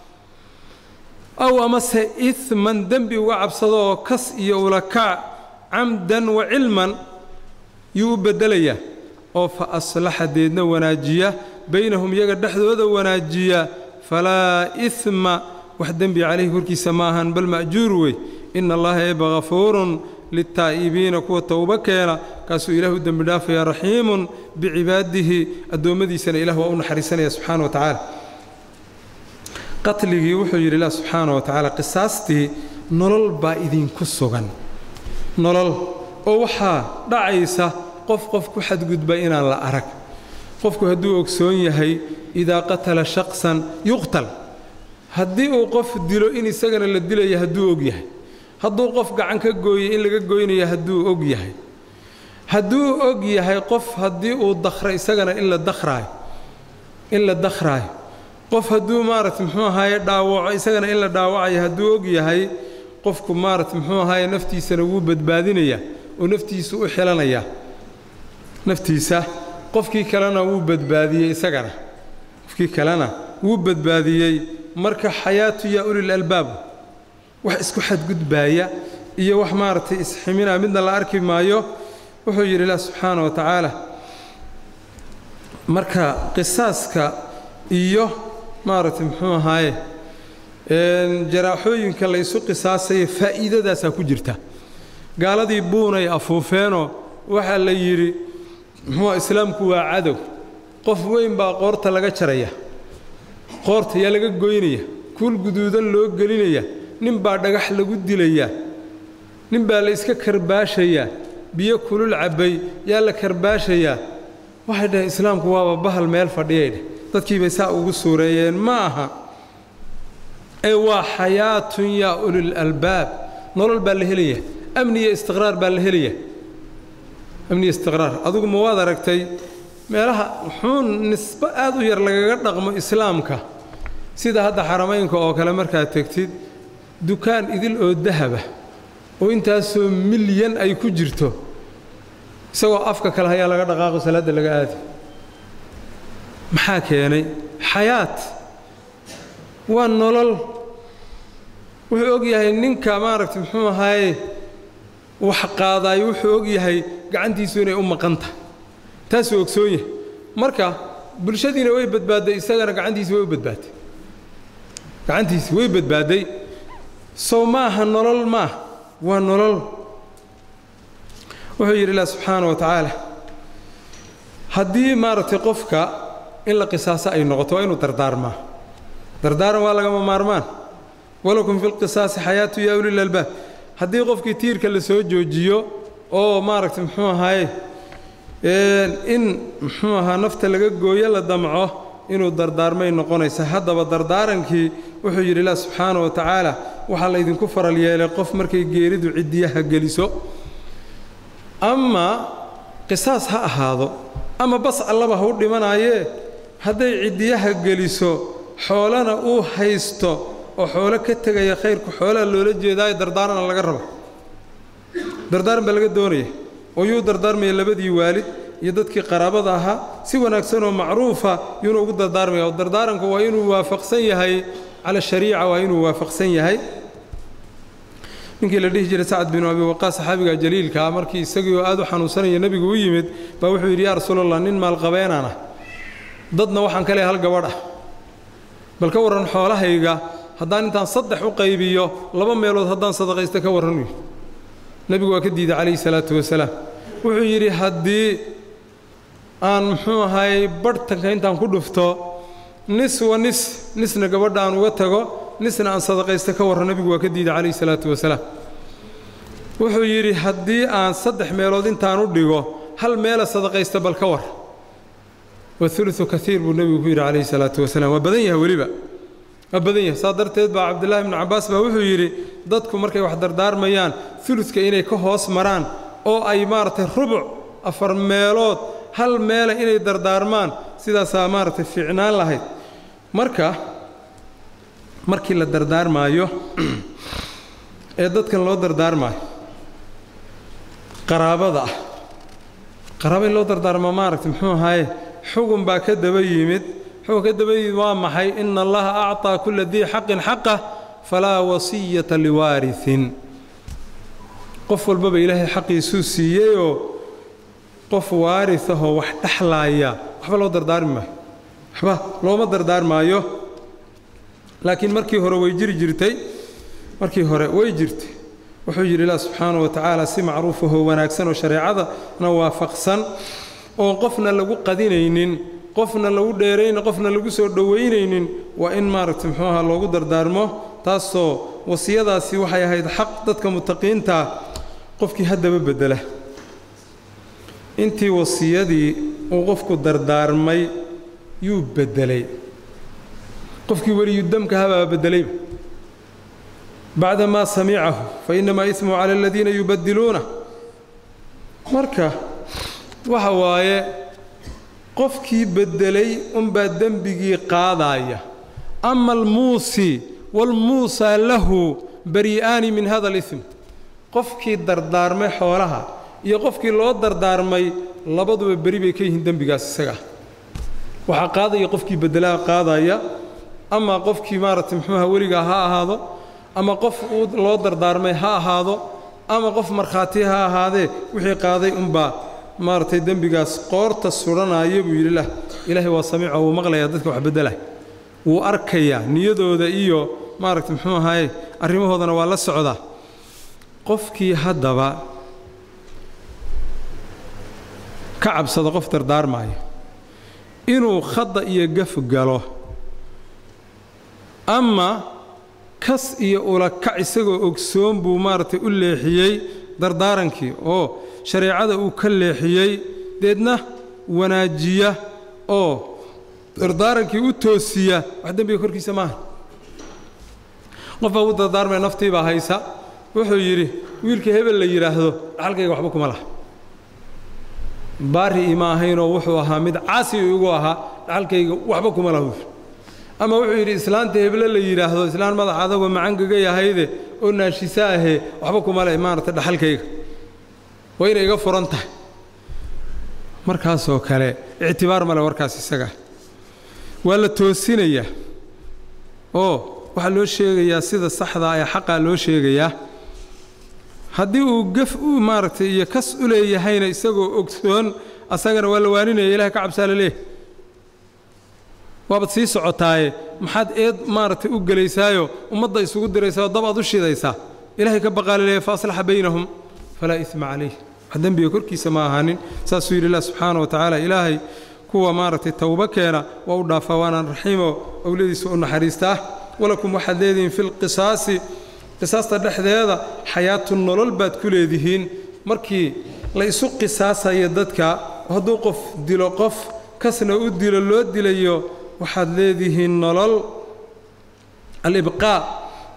aw amase iman dembi uga cabsada oo kas iyo ulakaac camdan wa cilman yuu u beddelayaa oo fa aslaxa deedna wanaajiya baynahum iyaga dhexdooda wanaajiya falaa isma wax dembi calayhi korkiisa ma ahan bal ma'juur wey ina allaha eeba hafuurun litaa'ibiina kuwa towbo keena kaasuu ilah u dembi dhaafaya raxiimun bicibaadihi addoommadiisana ilah waa u naxariisanaya subxaana wa tacaala qatligii wuxuu yidhi ilah subxaana wa tacaala qisaastii nolol baa idinku sugan nolol oo waxaa dhacaysa qof qof ku xadgudba inaan la arag qofku hadduu ogsoon yahay idaa qatala shaqsan yuqtal haddii uu qof dilo in isagana la dilaya hadduu og yahay hadduu qof gacan ka gooyey in laga goynaya hadduu og yahay hadduu og yahay qof haddii uu dakhro isagana in la dakhraayo in la dakhraayo qof hadduu maaragta muxuu ahaaye dhaawaco isagana in la dhaawacayo hadduu og yahay qofku maaragta muxuu ahaaye naftiisana wuu badbaadinayaa oo naftiisu u xilanayaa naftiisa qofkii kalena wuu badbaadiyey isagana qofkii kalena wuu badbaadiyey marka xayaatu yaa ulil albaab wax isku xadgudbaaya iyo wax maaragtay isximinaa midna la arki maayo wuxuu yidhi ilah subxaana wa tacaala marka qisaaska iyo maaragtay muxuu ahaaye jaraaxooyinka la ysu qisaasaya faa'iidadaasaa ku jirta gaaladii buunay afuufeenoo waxaa la yidhi muxuua islaamku waa cadow qof weyn baa qoorta laga jaraya qoorta yaa laga goynaya kuul guduudan loo gelinaya nin baa dhagax lagu dilayaa nin baa la iska karbaashayaa biyo kulul cabbay yaa la karbaashayaa waxay dhaheen islaamku waaba bahal meel fadhiyay dheh dadkii bay saa ugu suureeyeen ma aha ee waa xayaatun yaa ulil albaab nolol baa la helaya amni iyo istiqraar baa la helaya amni iyo istiqraar adugu ma waad aragtay meelaha wuxuun nisbo aad u yar lagaga dhaqmo islaamka sida hadda xaramaynka oo kale markaad tegtid dukaan idil oo dahaba oo intaasoo milyan ay ku jirto isagoo afka kale hayaa laga dhaqaaqo salaadda laga aadi maxaa keenay xayaat waa nolol wuxuu og yahay ninka maaragtay muxuu ahaaye wax qaadaayo wuxuu og yahay gacantiisu inay u maqanta taasuu ogsoon yahay marka bulshadiina way badbaadday isagana gacantiisi way u badbaadday gacantiisi way badbaadday sow maaha nolol maah waa nolol wuxuu yidhi ilah subxaana wa tacaala haddii maaragtay qofka in la qisaaso ay noqoto waa inuu dardaarmaa dardaaran waa lagama maarmaan walakum fi lqisaasi xayaatu yaa ulil albaab haddii qofkii tiirka la soo joojiyo oo maaragtay muxuu ahaaye in muxuu ahaa nafta laga gooyo la damco inuu dardaarmay noqonaysa haddaba dardaarankii wuxuu yidhi ilah subxaana wa tacaala waxaa laydinku faral yeelay qof markay geeridu ciddiyaha geliso ama qisaas ha ahaado ama bas allaba ha u dhimanaayee hadday ciddiyaha geliso xoolana uu haysto oo xoolo ka tegaya khayrku xoolaha loola jeedaayo dardaarana laga raba dardaaran baa laga doonaya oo yuu dardaarmaya labadii waalid iyo dadkii qaraabada ahaa si wanaagsan oo macruufa yuuna ugu dardaarmaya oo dardaaranku waa inuu waafaqsan yahay cala shariica waa inuu waafaqsan yahay ninkii la dhihi jiray sacad binu abi waqaas saxaabiga jaliilkaa markii isagii oo aad u xanuunsanaya nebigu u yimid baa wuxuu yidhi yaa rasuulallah nin maalqabeenaan ah dadna waxaan ka leehay hal gabadh ah bal ka warran xoolahayga haddaan intaan saddex u qaybiyo laba meelood haddaan sadaqaysta ka warran uyi nebigu waa ka diiday calayhi salaatu wasalaam wuxuu yidhi haddii aan muxuu ahaayey barhtanka intaan ku dhufto nis wa nis nisna gabadha aan uga tago nisna aan sadaqaysta ka warran nebigu waa ka diiday calayhi salaatu wasalaam wuxuu yidhi haddii aan saddex meelood intaan u dhigo hal meela sadaqaysta bal ka war wauluثu kaiir buu nebigu ku yidhi calayhi salaatu wasalaam waa badan yahay weliba waa badan yahay saa darteed baa cabdullaahi ibnu cabbaas baa wuxuu yidhi dadku markay wax dardaarmayaan uludka inay ka hoos maraan oo ay maaragtay rubuc afar meelood hal meela inay dardaarmaan sidaasaa maaragtay fiicnaan lahayd marka markii la dardaarmaayo ee dadkan loo dardaarmaayo qaraabada ah qaraaba in loo dardaarmaa maaragtay muxuu ahaaye xugun baa ka daba yimid xugun ka daba yimid waa maxay ina allaha acطaa kula dii xaqin xaqah falaa wasiyata liwaariثin qof walbaba ilaahay xaqiisuu siiyeyoo qof waarisahoo wax dhexlaaya waxba loo dardaarmi maayo waxba looma dardaarmaayo laakiin markii hore way jiri jirtay markii hore way jirtay wuxuu yidhi ilah subxaanaه wa tacaala si macruufahoo wanaagsan oo shareecadana waafaqsan oon qofna lagu qadinaynin qofna lagu dheeraynin qofna lagu soo dhowaynaynin waa in maaragtay muxuu ahaa loogu dardaarmo taasoo wasiyadaasi waxay ahayd xaq dadka mutaqiintaa qofkii haddaba beddela intii wasiyadii uu qofku dardaarmay yuu beddelay qofkii weliyudamka habaa beddelayba bacda maa samicahu fa innamaa ismuhu cala aladiina yubaddiluuna marka waxa waaye qofkii beddelay unbaa dembigii qaadaaya ama almuusi waalmuusaa lahu bari'aani min hada alism qofkii dardaarmay xoolaha iyo qofkii loo dardaarmay labaduba beri bay ka yihiin dembigaas isaga waxaa qaadaya qofkii beddelaa qaadaya ama qofkii maaragtay muxuuha weligaa ha ahaado ama qof uu loo dardaarmay ha ahaado ama qof markhaati ha ahaadee wixii qaaday unbaa maaragtay dembigaas qoorta sudhanaya buu yidhi lah ilaahay waa samiico wuu maqlayaa dadka wax beddelah wuu arkayaa niyadooda iyo maaragtay muxuu ahaye arrimahoodana waa la socdaa qofkii haddaba ka cabsado qof dardaarmaayo inuu khadda iyo gaf galo ama kas iyo ulakac isagoo ogsoon buu maaragtay u leexiyey dardaarankii oo shareecada uu ka leexiyey deedna wanaajiya oo dardaarankii u toosiya wax dembiga korkiisa maaha qof baa u dardaarmaya naftiibaa haysa wuxuu yidhi wiilka hebel la yidhaahdo dhaxalkayga waxba kuma laha baari ima ahaynoo wuxuu ahaa mid caasi igu ahaa dhaxalkayga waxba kuma laha wuxuu ama wuxuu yidhi islaanta heble la yidhaahdo islaan madax adagoo macangaga yahayde oo naashisa ahee waxba kuma le maaragtay dhaxalkayga waa inay iga furan tahay markaasoo kale ictibaar male warkaas isaga waa la toosinayaa oo waxaa loo sheegayaa sida saxdaa ee xaqaa loo sheegayaa haddii uu gaf u maaragtay iyo kas u leeyahayna isagoo ogsoon asagana waa la waaninaya ilahay ka cabsaa la leeyahy waabaad sii socotaaye maxaad eed maaragtay u gelaysaayo ummadda isugu diraysaao dab aad u shidaysaa ilaahay ka baqaa la leeyahy fa aslaxa baynahum falaa isma calayh wax dembiga korkiisa ma ahaanin saasuu yidhi ilah subxaana wa tacaala ilaahay kuwa maaragtay towbo keena waa u dhaafaa waanaan raxiimo owladiisa u naxariistaa walakum waxaad leedihiin fi lqisaasi qisaasta dhexdeeda xayaatu nolol baad ku leedihiin markii la isu qisaasayo dadka hadduu qof dilo qof kasna u dilo loo dilayo waxaad leedihiin nolol alibqaa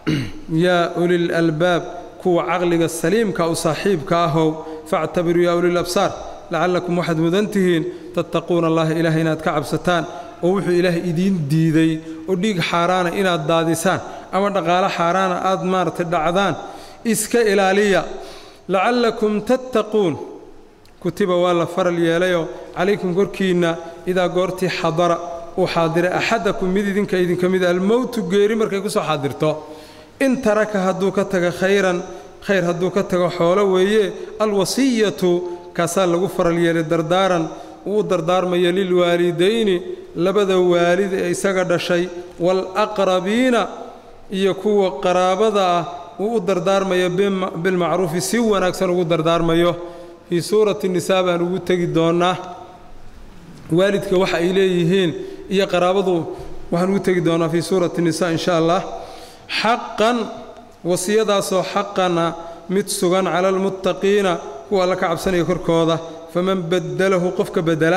yaa ulil albaab kuwa caqliga saliimka u saaxiibka ahow factabiruu yaa ulil absaar lacallakum waxaad mudan tihiin tattaquuna allaha ilaahay inaad ka cabsataan oo wuxuu ilaahay idiin diiday oo dhiig xaaraana inaad daadisaan ama dhaqaalo xaaraana aad maaragtay dhacdaan iska ilaaliya lacallakum tattaquun kutiba waa la faral yeelayoo calaykum korkiinna idaa goortii xadara uu xaadiray axadakum mid idinka idinka mid almowtu geeri markay ku soo xaadirto in taraka hadduu ka tago khayran khayr hadduu ka tago xoolo weeye alwasiyatu kaasaa lagu faral yeelay dardaaran uu u dardaarmayo lilwaalidayni labada waalid ee isaga dhashay waalaqrabiina iyo kuwa qaraabada ah uu u dardaarmayo bilmacruufi si wanaagsan ugu dardaarmayo fii suurati nisaa baan ugu tegi doonnaa waalidka waxa ay leeyihiin iyo qaraabadu waxaan ugu tegi doonnaa fii suurati nisa in sha allah xaqan wasiyadaasoo xaqana mid sugan cala almuttaqiina kuwa alla ka cabsanaya korkooda faman baddalahu qofka beddela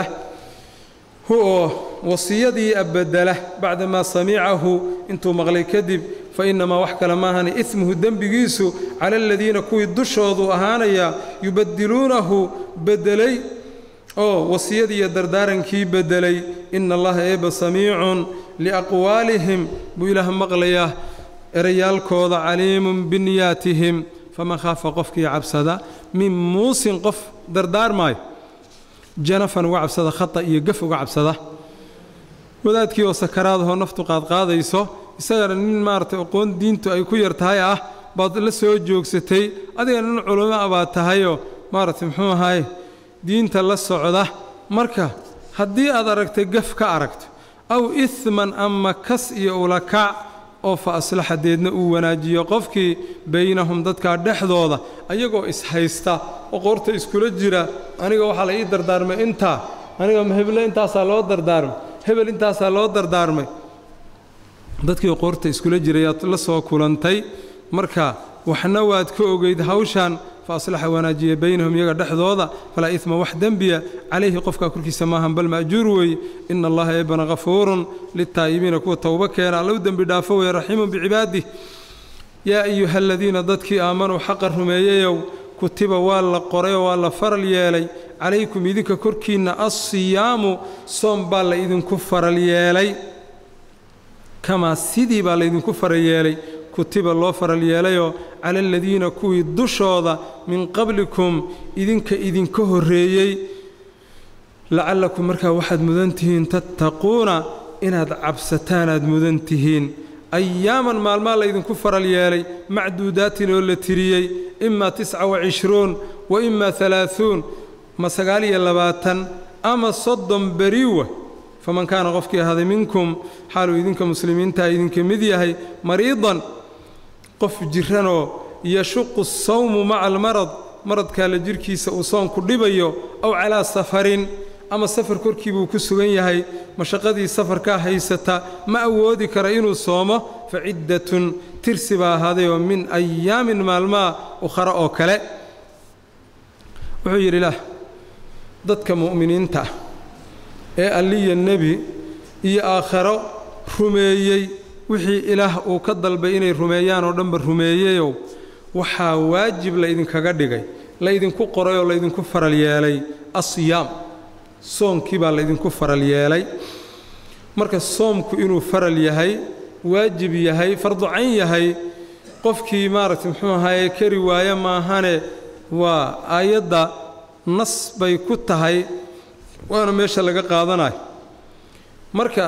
hu oo wasiyadii abbedela bacdamaa samicahu intuu maqlay kadib fa innamaa wax kale maahani ismuhu dembigiisu cala aladiina kuwii dushoodu ahaanaya yubaddiluunahu beddelay oo wasiyadii iyo dardaarankii beddelay ina allaha eeba samiicun liaqwaalihim buu ilaah maqlayaa erayaalkooda caliimun biniyaatihim faman khaafa qofkii cabsada min muusin qof dardaarmaayo janafan uga cabsada khata iyo gaf uga cabsada wadaadkii oo sakaraadahoo naftu qaadqaadayso isagana nin maaragtay aqoon diintu ay ku yar tahay ah baad la soo joogsatay adigana nin culamo ah baad tahayoo maaragtay muxuu ahaye diinta la socda marka haddii aad aragtay gaf ka aragto aw isman ama kas iyo ulakac oo fa aslaxa deedna uu wanaajiyo qofkii baynahum dadkaa dhexdooda ayagoo ishaysta oo qoorta iskula jira aniga waxaa la ii dardaarmay intaa aniga heble intaasaa loo dardaarmay hebel intaasaa loo dardaarmay dadkii qoorta iskula jirayaad la soo kulantay marka waxna waad ka ogeyd hawshan fa aslaxa wanaajiya baynahum iyaga dhexdooda falaa idma wax dembiya calayhi qofkaa korkiisa maahan bal ma'juur weeye ina allaha eebana hafuurun litaa'ibiina kuwa towbo keena alla u dembi dhaafo weeye raxiimun bicibaadih yaa ayuha aladiina dadkii aamanuu xaqa rumeeyeyow kutiba waa la qorayoo waa la faral yeelay calaykum idinka korkiinna assiyaamu soom baa la idinku faral yeelay kamaa sidii baa laydinku faral yeelay kutiba loo faral yeelayoo cala aladiina kuwii dushooda min qablikum idinka idinka horreeyey lacallakum markaa waxaad mudan tihiin tattaquuna inaad cabsataan aad mudan tihiin ayaaman maalmaa laydinku faral yeelay macduudaatin oo la tiriyey imaa tisca wa cishruun wa imaa alaaثuun ma sagaal iyo labaatan ama soddon beriwa faman kaana qofkii ahaaday minkum xaaluu idinka muslimiintaa idinka mid yahay mariidan qof jiranoo yashuqu sawmu maca almarad maradkaa la jidhkiisa uu soonku dhibayo aw calaa safarin ama safar korkii buu ku sugan yahay mashaqadii safarkaa haysata ma awoodi kara inuu soomo fa ciddatun tirsi baa ahaadayoo min ayaamin maalmaa ukhara oo kale wuxuu yidhi ilaah dadka mu'miniinta ah ee alliya nebi iyo aakharo rumeeyey wixii ilaah uu ka dalbay inay rumeeyaan oo dhanba rumeeyeyow waxaa waajib laydinkaga dhigay laydinku qoray oo laydinku faral yeelay asiyaam soonkii baa laydinku faral yeelay marka soomku inuu faral yahay waajib yahay farducayn yahay qofkii maaragtay muxuu ahaye kari waaye maahane waa aayadda nas bay ku tahay waana meesha laga qaadanayo marka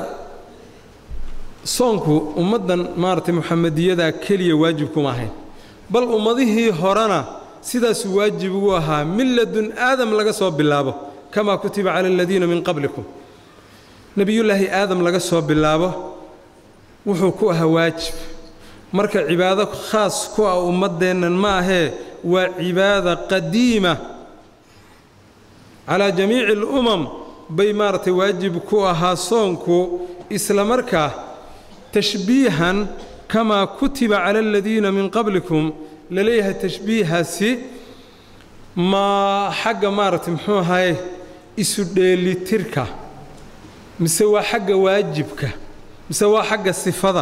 soonku ummaddan maaragtay muxamediyadaa keliya waajib kuma ahayn bal ummadihii horena sidaasuu waajib ugu ahaa min ladun aadam laga soo bilaabo kamaa kutiba cala aladiina min qablikum nebiyullaahi aadam laga soo bilaabo wuxuu ku ahaa waajib marka cibaado khaas ku ah ummaddeennan ma ahee waa cibaada qadiima calaa jamiici alumam bay maaragtay waajib ku ahaa soonku isla markaa tashbiihan kamaa kutiba cala aladiina min qablikum la leeyahay tashbiihaasi ma xagga maaragtay muxuu ahaye isu dheelitirka mise waa xagga waajibka mise waa xagga sifada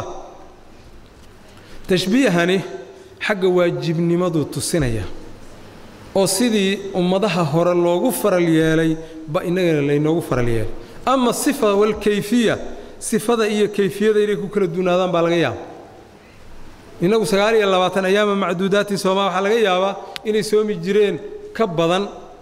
tashbiihani xagga waajibnimaduu tusinaya oo sidii ummadaha hore loogu faral yeelay ba innagana laynoogu faral yeelay ama sifa walkayfiya sifada iyo kayfiyada inay ku kala duunaadaan baa laga yaaba innagu sagaal iyo labaatan ayaama macduudaatin soomaa waxaa laga yaabaa inay soomi jireen ka badan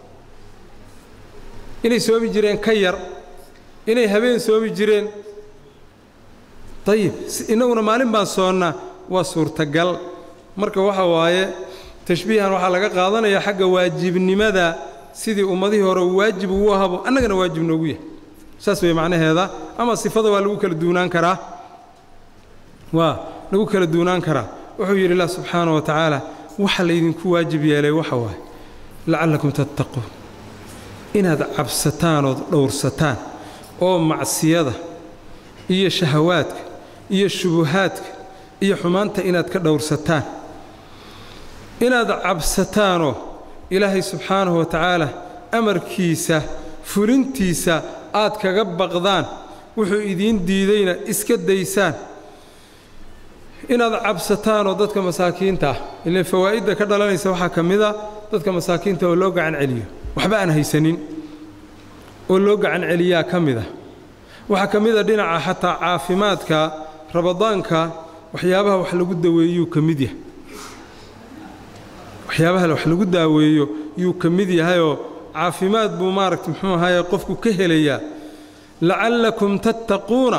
inay soomi jireen ka yar inay habeen soomi jireen dayib innaguna maalin baan soonnaa waa suurtagal marka waxa waaye tashbiihan waxaa laga qaadanayaa xagga waajibnimada sidii ummadihii hore uu waajib ugu ahabo annagana waajib noogu yahay saas way macnaheeda ama sifada waa lagu kala duunaan karaa waa lagu kala duunaan karaa wuxuu yidhi ilah subxaana wa tacaala waxa laydinku waajib yeelay waxa waaye lacallakum tattaquun inaad cabsataan ood dhowrsataan oo macsiyada iyo shahawaadka iyo shubuhaadka iyo xumaanta inaad ka dhowrsataan inaad cabsataanoo ilaahay subxaanahu wa tacaala amarkiisa fulintiisa aad kaga baqdaan wuxuu idiin diidayna iska daysaan inaad cabsataanoo dadka masaakiinta ah ileen fawaa'idda ka dhalanaysa waxaa ka mid a dadka masaakiinta oo loo gacan celiyo waxba aan haysanin oo loo gacan celiyaa ka mid a waxaa ka mid a dhinaca xataa caafimaadka rabadaanka waxyaabaha wax lagu daweeyuu ka mid yahay waxyaabaha wax lagu daaweeyo yuu ka mid yahayoo caafimaad buu maaragta muxuu ahaye qofku ka helayaa lacallakum tattaquuna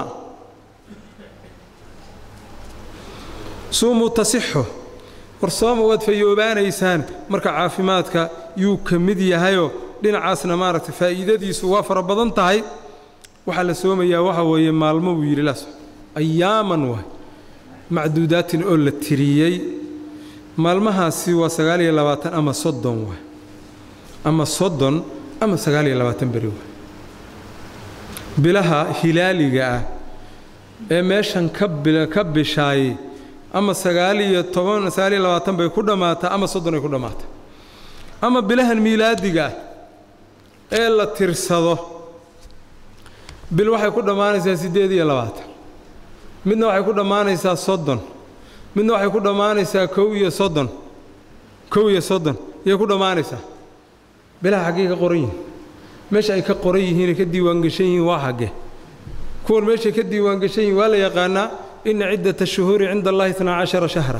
suumuu tasixu war sooma waad fayoobaanaysaan marka caafimaadka yuu ka mid yahayoo dhinacaasna maaragtay faa'iidadiisu waa fara badan tahay waxaa la soomayaa waxa weeye maalmo buu yidhi las ayaaman waay macduudaatin oo la tiriyey maalmahaasi waa sagaal iyo labaatan ama soddon waay ama soddon ama sagaal iyo labaatan beri waay bilaha hilaaliga ah ee meeshan ka ka bishaayey ama sagaal iyo toban sagaal iyo labaatan bay ku dhammaataa ama soddon ay ku dhammaataa ama bilahan miilaadiga ah ee la tirsado bil waxay ku dhammaanaysaa siddeed iyo labaatan midna waxay ku dhammaanaysaa soddon midna waxay ku dhammaanaysaa kow iyo soddon kow iyo soddon yay ku dhammaanaysaa bilaha xaggey ka qoran yihiin meesha ay ka qoran yihiinay ka diiwaangeshan yihiin waa xagge kuwan meeshay ka diiwaangeshan yihiin waa la yaqaanaa ina ciddata shuhuuri cinda allahi itnaa cashara shahra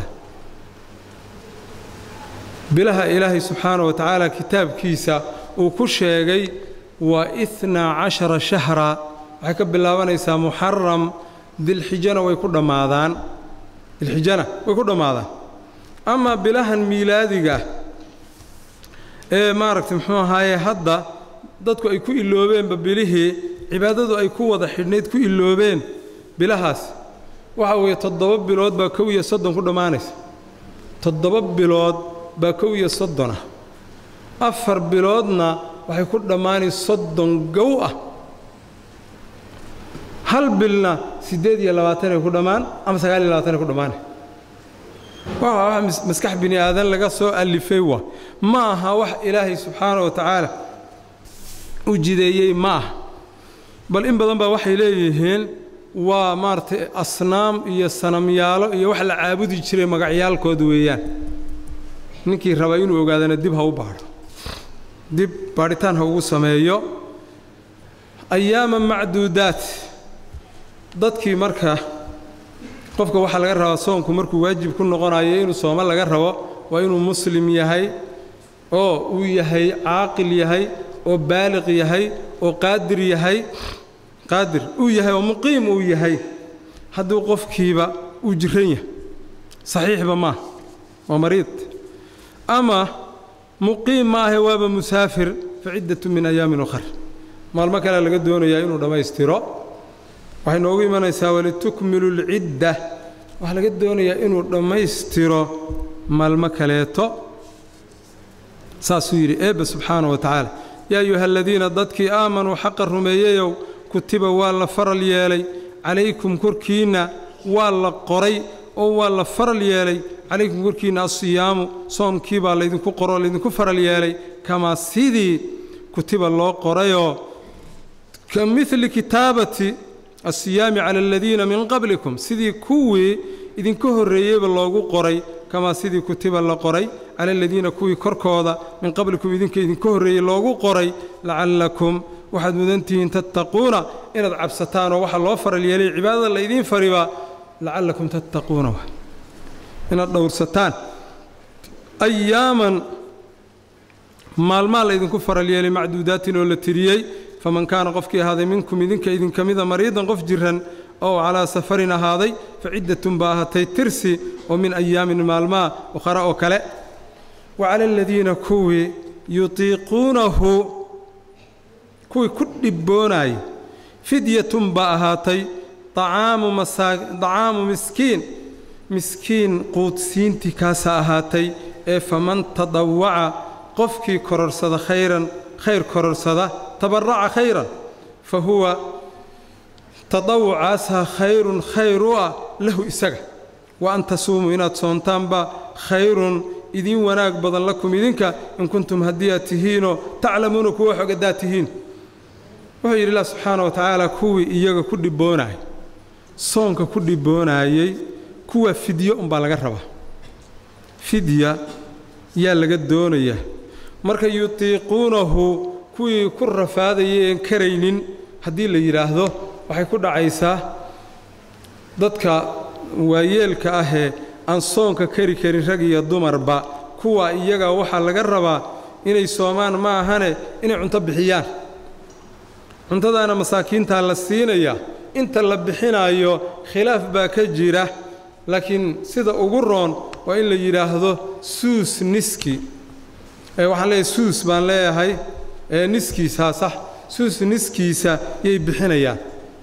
bilaha ilaahay subxaana wa tacaala kitaabkiisa uu ku sheegay waa itnaa cashara shahra waxay ka bilaabanaysaa muxaram dilxijana way ku dhammaadaan dilxijana way ku dhammaadaan amaa bilahan miilaadiga ee maaragtay muxuu ahaaye hadda dadku ay ku iloobeenba bilihii cibaadadu ay ku wada xidhnayd ku iloobeen bilahaas waxa weeye toddoba bilood baa kow iyo soddon ku dhammaanaysa toddoba bilood baa kow iyo soddonah afar biloodna waxay ku dhammaanay soddon gow ah hal bilna siddeed iyo labaatanay ku dhammaan ama sagaal iyo labaatanay ku dhammaanay waa wax maskax bini aadan laga soo allifay waa ma aha wax ilaahay subxaana wa tacaala u jideeyey ma aha bal in badan baa waxay leeyihiin waa maaragtay asnaam iyo sanamyaalo iyo wax la caabudi jiray magacyaalkood weeyaan ninkii raba inuu ogaadana dib ha u baadho dib baadhitaan ha ugu sameeyo ayaama macduudaat dadkii marka qofka waxaa laga rabaa soonku markuu waajib ku noqonayo inuu sooma laga rabo waa inuu muslim yahay oo uu yahay caaqil yahay oo baaliq yahay oo qaadir yahay qaadir uu yahay oo muqiim uu yahay hadduu qofkiiba uu jiran yahay saxiixba maaha waa mariid ama muqiim ma ahe waaba musaafir fa ciddatu min ayaamin ukhar maalmo kale laga doonayaa inuu dhammaystiro waxay noogu imanaysaa walitukmilu lcidda waxaa laga doonayaa inuu dhammaystiro maalmo kaleeto saasuu yidhi eebbe subxaana wa tacaala yaa ayuha aladiina dadkii aamanuu xaqa rumeeyeyow kutiba waa la faral yeelay calaykum korkiinna waa la qoray oo waa la faral yeelay calaykum korkiinna asiyaamu soomkii baa laydinku qoroo laydinku faral yeelay kamaa sidii kutiba loo qorayoo ka midli kitaabati asiyaami cala aladiina min qablikum sidii kuwii idinka horreeyeyba loogu qoray kamaa sidii kutiba la qoray cala aladiina kuwii korkooda min qablikum idinka idinka horreeyey loogu qoray lacallakum waxaad mudantihiin tattaquuna inaad cabsataan oo waxaa loo faral yeelay cibaadada laydiin faribaa lacallakum tattaquuna inaad dhowrsataan ayaaman maalmaa laydinku faral yeelay macduudaatin oo la tiriyey faman kaana qofkii ahaaday minkum idinka idinka mida mariidan qof jiran oo calaa safarin ahaaday fa ciddatun baa ahatay tirsi oo min ayaamin maalmaa ukhara oo kale wa cala aladiina kuwii yutiiquunahu kuwii ku dhibboonayay fidyatun baa ahaatay dacaamu miskiin miskiin quudsiintii kaasaa ahaatay ee faman tadawaca qofkii kororsada khayran khayr kororsada tabaraca khayran fa huwa tadawucaasaa khayrun khayr u ah lahu isaga wa an tasuumuu inaad soontaanba khayrun idiin wanaag badan lakum idinka in kuntum haddii aad tihiinoo taclamuuna kuwa xog haddaad tihiin wuxuu yidhi ilah subxaana wa tacaala kuwii iyaga ku dhibboonayay soonka ku dhibboonayey kuwa fidyo umbaa laga rabaa fidya yaa laga doonayaa marka yutiiquunahu kuwii ku rafaadayay een karaynin haddii la yidhaahdo waxay ku dhacaysaa dadka waayeelka ahee aan soonka kari karin rag iyo dumarba kuwa iyaga waxaa laga rabaa inay soomaan ma ahane inay cunto bixiyaan cuntadaana masaakiintaa la siinayaa inta la bixinaayo khilaaf baa ka jira laakiin sida ugu roon waa in la yidhaahdo suus niski waxaan leeyahay suus baan leeyahay niskiisaa sax suus niskiisa yay bixinayaan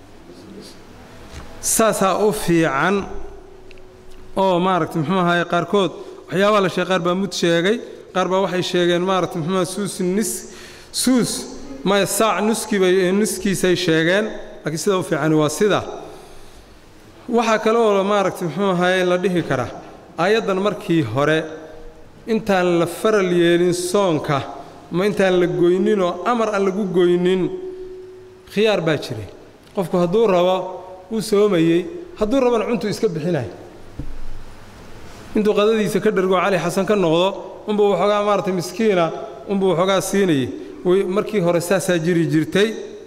saasaa u fiican oo maaragta muxuu ahaye qaarkood waxyaabaha la sheegay qaar baa mud sheegay qaar baa waxay sheegeen maaragta muxuuaha suus nis suus maya saac nuskibay nuskiisay sheegeen laakiin sida u fiicani waa sida waxaa kale oo maaragta muxuu ahaye la dhihi karaa aayaddan markii hore intaan la faral yeelin soonka ma intaan la goyninoo amar aan lagu goynin khiyaar baa jiray qofku hadduu rabo wuu soomayey hadduu rabana cuntuu iska bixinayo intuu qadadiisa ka dhergoo cali xasan ka noqdo unbuu waxoogaa maaragtay miskiina unbuu waxoogaa siinayay markii hore saasaa jiri jirtay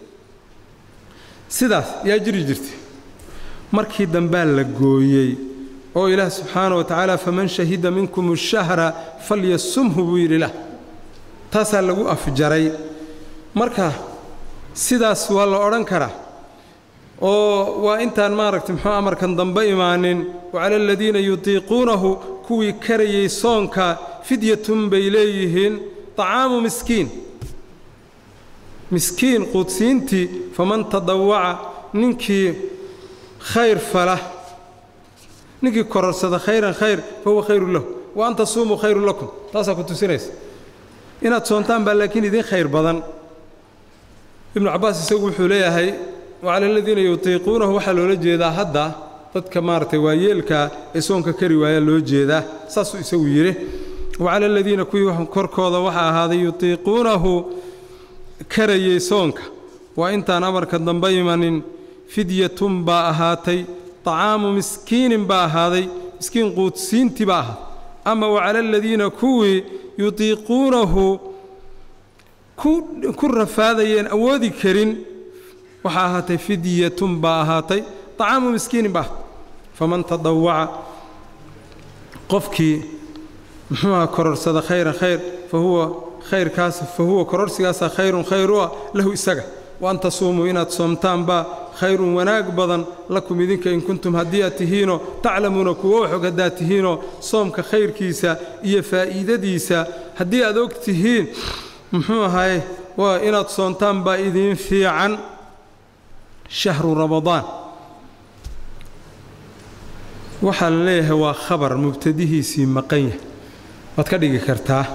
sidaas yaa jiri jirtay markii dambaa la gooyey oo ilaah subxaana wa tacaala faman shahida minkum ashahra falyasumhu buu yidhi lah taasaa lagu afjaray marka sidaas waa la odhan karaa oo waa intaan maaragtay muxuu amarkan dambe imaanin wacala aladiina yutiiquunahu kuwii karayay soonka fidyatun bay leeyihiin طacaamu miskiin miskiin quudsiintii faman tadawaca ninkii khayr fala ninkii kororsada khayran khayr fa huwa khayru lahu wa an tasuumuu khayru lakum taasaa ku tusinaysa inaad soontaan baa laakiin idin khayr badan ibnu cabbaas isagu wuxuu leeyahay wacala aladiina yutiiquunahu waxaa loola jeedaa hadda dadka maaragtay waayeelkaa ee soonka kari waayaa loo jeedaa saasuu isagu yidhi wacala aladiina kuwii korkooda waxaa ahaaday yutiiquunahu karayay soonka waa intaan amarka dambe imanin fidyatun baa ahaatay طacaamu miskiinin baa ahaaday miskiin quudsiintii baa ahaaday ama wacala aladiina kuwii yutiiquunahu ku rafaadayeen awoodi karin waxaa ahaatay fidyatun baa ahaatay طacaamu miskiinin baa ahaatay faman tadawaca qofkii muxuuha kororsada khayran khayr fa huwa khayrkaas fa huwa kororsigaasaa khayrun khayr u ah lahu isaga wa an tasuumuu inaad soomtaan baa khayrun wanaag badan lakum idinka in kuntum haddii aad tihiinoo taclamuuna kuwo waxog haddaad tihiinoo soomka khayrkiisa iyo faa'iidadiisa haddii aad og tihiin muxuu ahaye waa inaad soontaan baa idiin fiican shahru ramadaan waxaa la leeyahay waa khabar mubtadihiisii maqan yahay waad ka dhigi kartaa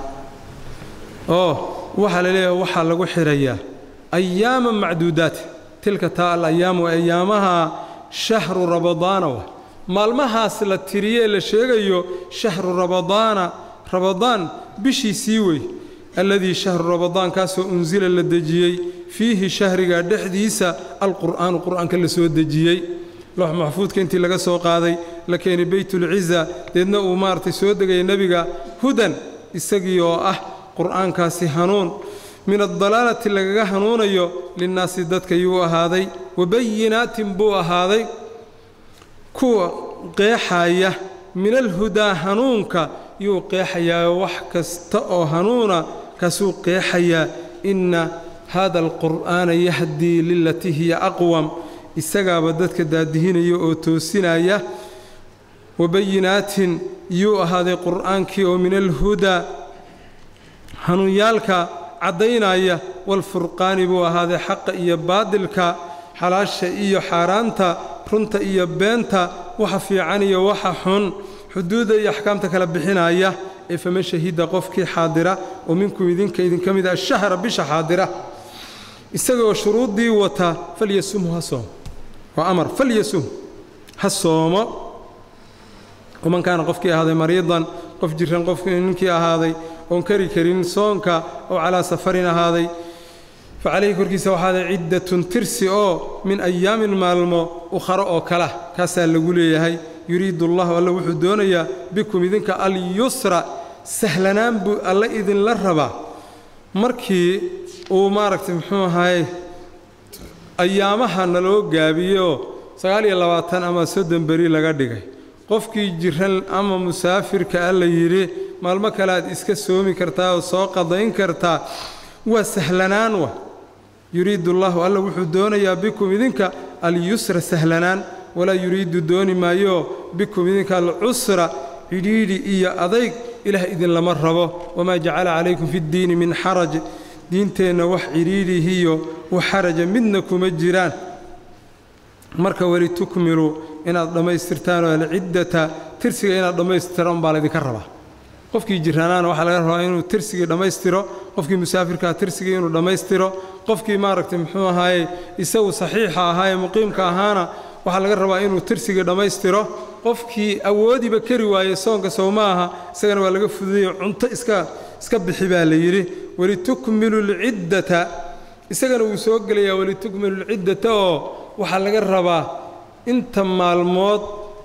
oo waxaa la leeyahay waxaa lagu xidhayaa ayaama macduudaat tilka taa alayaamu ayaamaha shahru ramadaana wa maalmahaas la tiriyee la sheegayo shahru ramadaana ramadaan bishiisii wey alladii shahru ramadaan kaasoo unsila la dejiyey fiihi shahriga dhexdiisa alqur'aanu qur'aanka la soo dejiyey loox maxfuudka intii laga soo qaaday la keenay beytulciza deedna uu maaragtay soo degaya nebiga hudan isagii oo ah qur'aankaasi hanuun min addalaalati lagaga hanuunayo linnaasi dadka yuu ahaaday wabayinaatin buu ahaaday kuwa qeexaya min alhudaa hanuunka yuu qeexayaa wax kasta oo hanuuna kaasuu qeexayaa inna haada alqur'aana yahdii lilatii hiya aqwam isagaaba dadka daadihinaya oo toosinaya wabayinaatin yuu ahaaday qur'aankii oo min alhudaa hanuunyaalka caddaynaya walfurqaani buu ahaaday xaqa iyo baadilka xalaasha iyo xaaraanta runta iyo beenta waxa fiican iyo waxa xun xuduudda iyo axkaamta kala bixinaya ee faman shahida qofkii xaadira oo minkum idinka idinka mid ah shahra bisha xaadira isagoo shuruuddii wata falyasumhu ha soomo waa amar falyasum ha soomo waman kaana qofkii ahaaday mariidan qof jiran qofkii ninkii ahaaday oon kari karin soonka oo calaa safarin ahaaday fa calayhi korkiisa waxaaday ciddatun tirsi oo min ayaamin maalmo ukharo oo kala kaasaa lagu leeyahay yuriidu allahu alle wuxuu doonayaa bikum idinka alyusra sahlanaan buu alle idinla rabaa markii uu maaragtay muxuu ahaye ayaamaha naloo gaabiyoo sagaal iyo labaatan ama soddon beri laga dhigay qofkii jiran ama musaafirka a la yidhi maalmo kale aad iska soomi kartaa oo soo qadayn kartaa waa sahlanaan wa yuriidu allahu alla wuxuu doonayaa bikum idinka alyusra sahlanaan walaa yuriidu dooni maayo bikum idinka alcusra cidhiidhi iyo adayg ilaah idinlama rabo wamaa jacala calaykum fiddiini min xaraj diinteenna wax cidhiidhihiyo wax xaraja midna kuma jiraan marka weli tukmiluu inaad dhammaystirtaan oo alciddata tirsiga inaad dhammaystirtaan umbaa laydinka rabaa qofkii jiranaana waxaa laga rabaa inuu tirsigii dhammaystiro qofkii musaafirkaa tirsigii inuu dhammaystiro qofkii maaragtay muxuu ahaaye isagu saxiixa ahaaye muqiimka ahaana waxaa laga rabaa inuu tirsigii dhammaystiro qofkii awoodiba kari waaye soonka sow ma aha isagana waa laga fududayo cunto iska iska bixi baa la yidhi welitukmilu lciddata isagana wuu soo gelayaa welitukmilu lciddata oo waxaa laga rabaa inta maalmood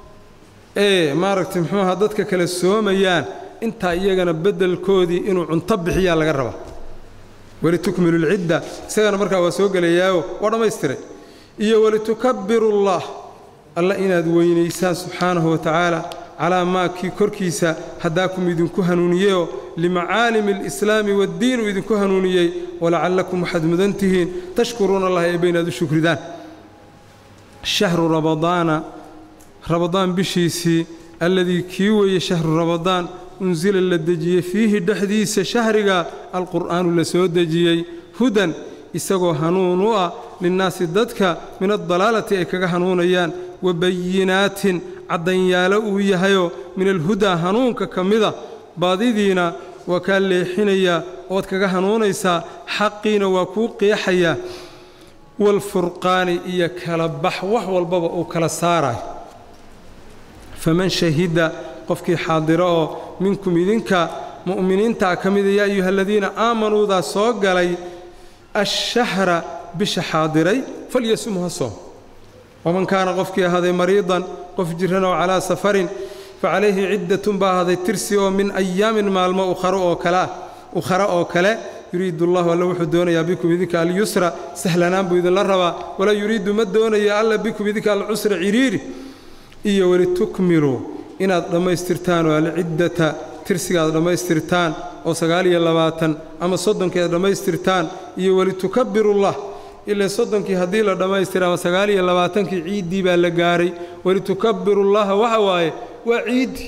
ee maaragtay muxuu aha dadka kale soomayaan intaa iyagana beddelkoodii inuu cunto bixiyaa laga rabaa welitukmilu lcidda isagana markaa waa soo gelayaayo waa dhammaystiray iyo welitukabbiru llah alla inaad weynaysaan subxaanahu wa tacaala calaa maa kii korkiisa haddaakum idinku hanuuniyeyoo limacaalimi alislaami waddiin uu idinku hanuuniyey walacallakum waxaad mudan tihiin tashkuruuna allah eebba inaad u shukridaan shahru ramadaana ramadaan bishiisii alladii kii weeye shahru ramadaan unsila la dejiyey fiihi dhexdiisa shahriga alqur'aanu la soo dejiyey hudan isagoo hanuun u ah linnaasi dadka min addalaalati ay kaga hanuunayaan wa bayinaatin caddanyaalo uu yahayoo min alhudaa hanuunka ka mida baadidiina waa kaa leexinayaa ood kaga hanuunaysaa xaqiina waa kuu qeexayaa waalfurqaani iyo kala bax wax walbaba uu kala saarayo faman shahida qofkii xaadiro oo minkum idinka mu'miniintaa ka mida yaa ayuha aladiina aamanuudaa soo galay ashahra bisha xaadiray falyasumhu ha soom waman kaana qofkii ahaaday mariidan qof jiran oo calaa safarin facalayhi ciddatun baa ahaaday tirsi oo min ayaamin maalmo ukharo oo kaleah ukhara oo kale yuriidu allahu alla wuxuu doonayaa bikum idinka alyusra sahlanaan buu idinla rabaa walaa yuriidu ma doonaya alla bikum idinka alcusra ciriiri iyo welitukmiluu inaad dhammaystirtaan oo alciddata tirsiga aad dhammaystirtaan oo sagaal iyo labaatan ama soddonkii aad dhammaystirtaan iyo welitukabirullah ilaa soddonkii haddii la dhammaystira ama sagaal iyo labaatankii ciiddii baa la gaaray welitukabbirullaha waxa waaye waa ciiddii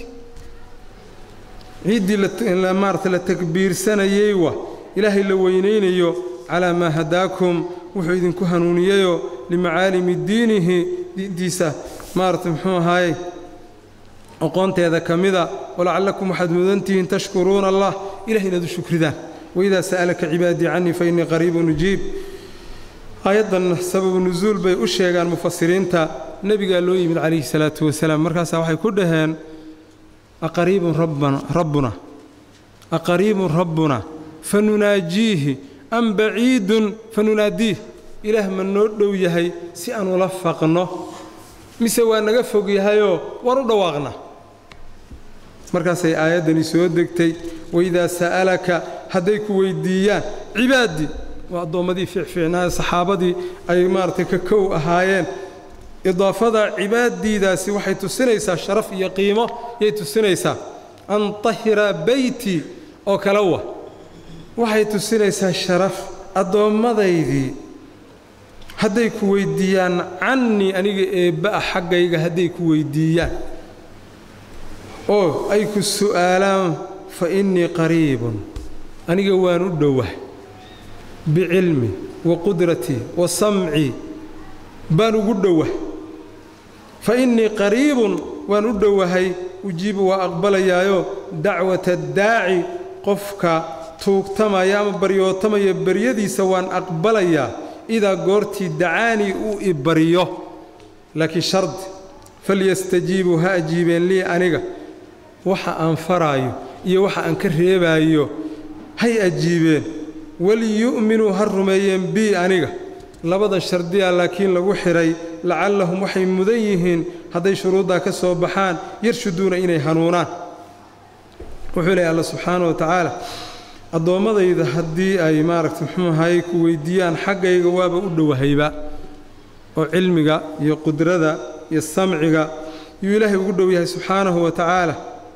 ciiddii maarata la takbiirsanayey wa ilaahay la weynaynayo calaa maa hadaakum wuxuu idinku hanuuniyeyoo limacaalimi diinihi diintiisa maarata muxuu ahaaye aqoonteeda ka mida walacallakum waxaad mudantihiin tashkuruuna allah ilahay inaad u shukridaan waidaa sa'alaka cibaadii cannii fa innii qariibun ujiib aayaddan sababu nusuul bay u sheegaan mufasiriinta nebigaa loo yimid calayhi salaatu wasalaam markaasaa waxay ku dhaheen aqariibun rabbuna aqariibun rabbuna fa nunaajiihi am baciidun fa nunaadiih ilaah ma noo dhow yahay si aan ula faqno mise waa naga fog yahayoo waan u dhawaaqna markaasay aayaddani soo degtay waidaa sa'alaka hadday ku weyddiiyaan cibaadii waa addoommadii fiicfiicnaaye saxaabadii ay maaragtay ka kow ahaayeen idaafada cibaaddiidaasi waxay tusinaysaa sharaf iyo qiimo yay tusinaysaa an tahira beyti oo kale wa waxay tusinaysaa sharaf adoommadaydii hadday ku weyddiiyaan cannii aniga eebba'a xaggayga hadday ku weyddiiyaan oo ay ku su'aalaan fa innii qariibun aniga waan u dhowah bicilmi wa qudratii wa samcii baan ugu dhowah fa innii qariibun waan u dhowahay ujiibu waa aqbalayaayo dacwata daaci qofka tuugtamaya ama baryootamaya baryadiisa waan aqbalayaa idaa goortii dacaanii uu i baryo laakiin shardi falyastajiibuu ha ajiibeen lii aniga waxa aan faraayo iyo waxa aan ka reebaayo hay ajiibeen waliyu'minuu ha rumeeyeen bii aniga labadan shardiyaa laakiin lagu xidhay lacallahum waxay mudan yihiin hadday shuruuddaa ka soo baxaan yarshuduuna inay hanuunaan wuxuu leehay alla subxaana wa tacaala addoommadayda haddii ay maaragta muxuu ahaye ku weyddiiyaan xaggayga waaba u dhowahayba oo cilmiga iyo qudrada iyo samciga yuu ilaahay ugu dhow yahay subxaanahu wa tacaala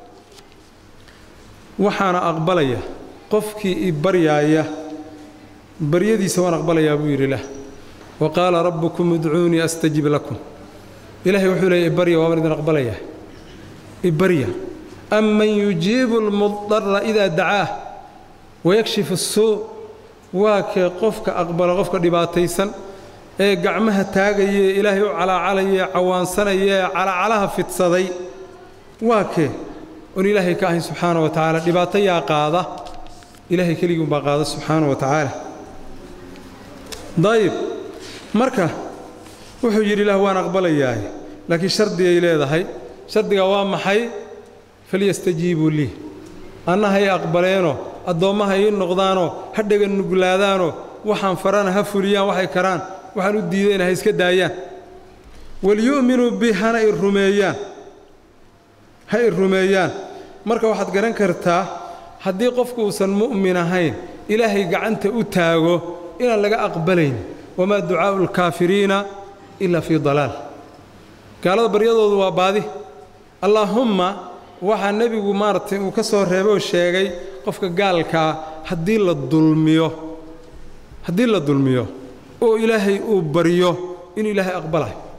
waxaana aqbalaya qofkii i baryaaya baryadiisa waan aqbalayaa buu yidhi lah wa qaala rabbukum idcuunii astajib lakum ilaahay wuxuu leeyay ibarya waabaan idin aqbalayaa ibarya aman yujiibu almudara idaa dacaah wayakshifu asuu waa kee qofka aqbala qofka dhibaataysan ee gacmaha taagayaee ilaahay u calaacalayaee cawaansanaya ee calacalaha fidsaday waa kee oon ilaahay ka ahayn subxaana wa tacaala dhibaato yaa qaada ilaahay keligii umbaa qaada subxaana wa tacaala dayib marka wuxuu yidhi ilaah waan aqbalayaaye laakiin shardigay leedahay shardigaa waa maxay falyastajiibuu lii anna hay aqbaleenoo addoommaha ii noqdaanoo ha dhega nuglaadaanoo waxaan farana ha fuliyaan waxay karaan waxaan u diidayna ha iska daayaan waliyu'minuu bi hana i rumeeyaan ha i rumeeyaan marka waxaad garan kartaa haddii qofku uusan mu'min ahayn ilaahay gacanta u taago inaan laga aqbalayn wamaa ducaa'u alkaafiriina ilaa fii dalaal gaalada baryadoodu waa baadi allaahumma waxaa nebigu maaragtay uu ka soo reebay oo sheegay qofka gaalkaa haddii la dulmiyo haddii la dulmiyo oo ilaahay uu baryo inuu ilaahay aqbalayo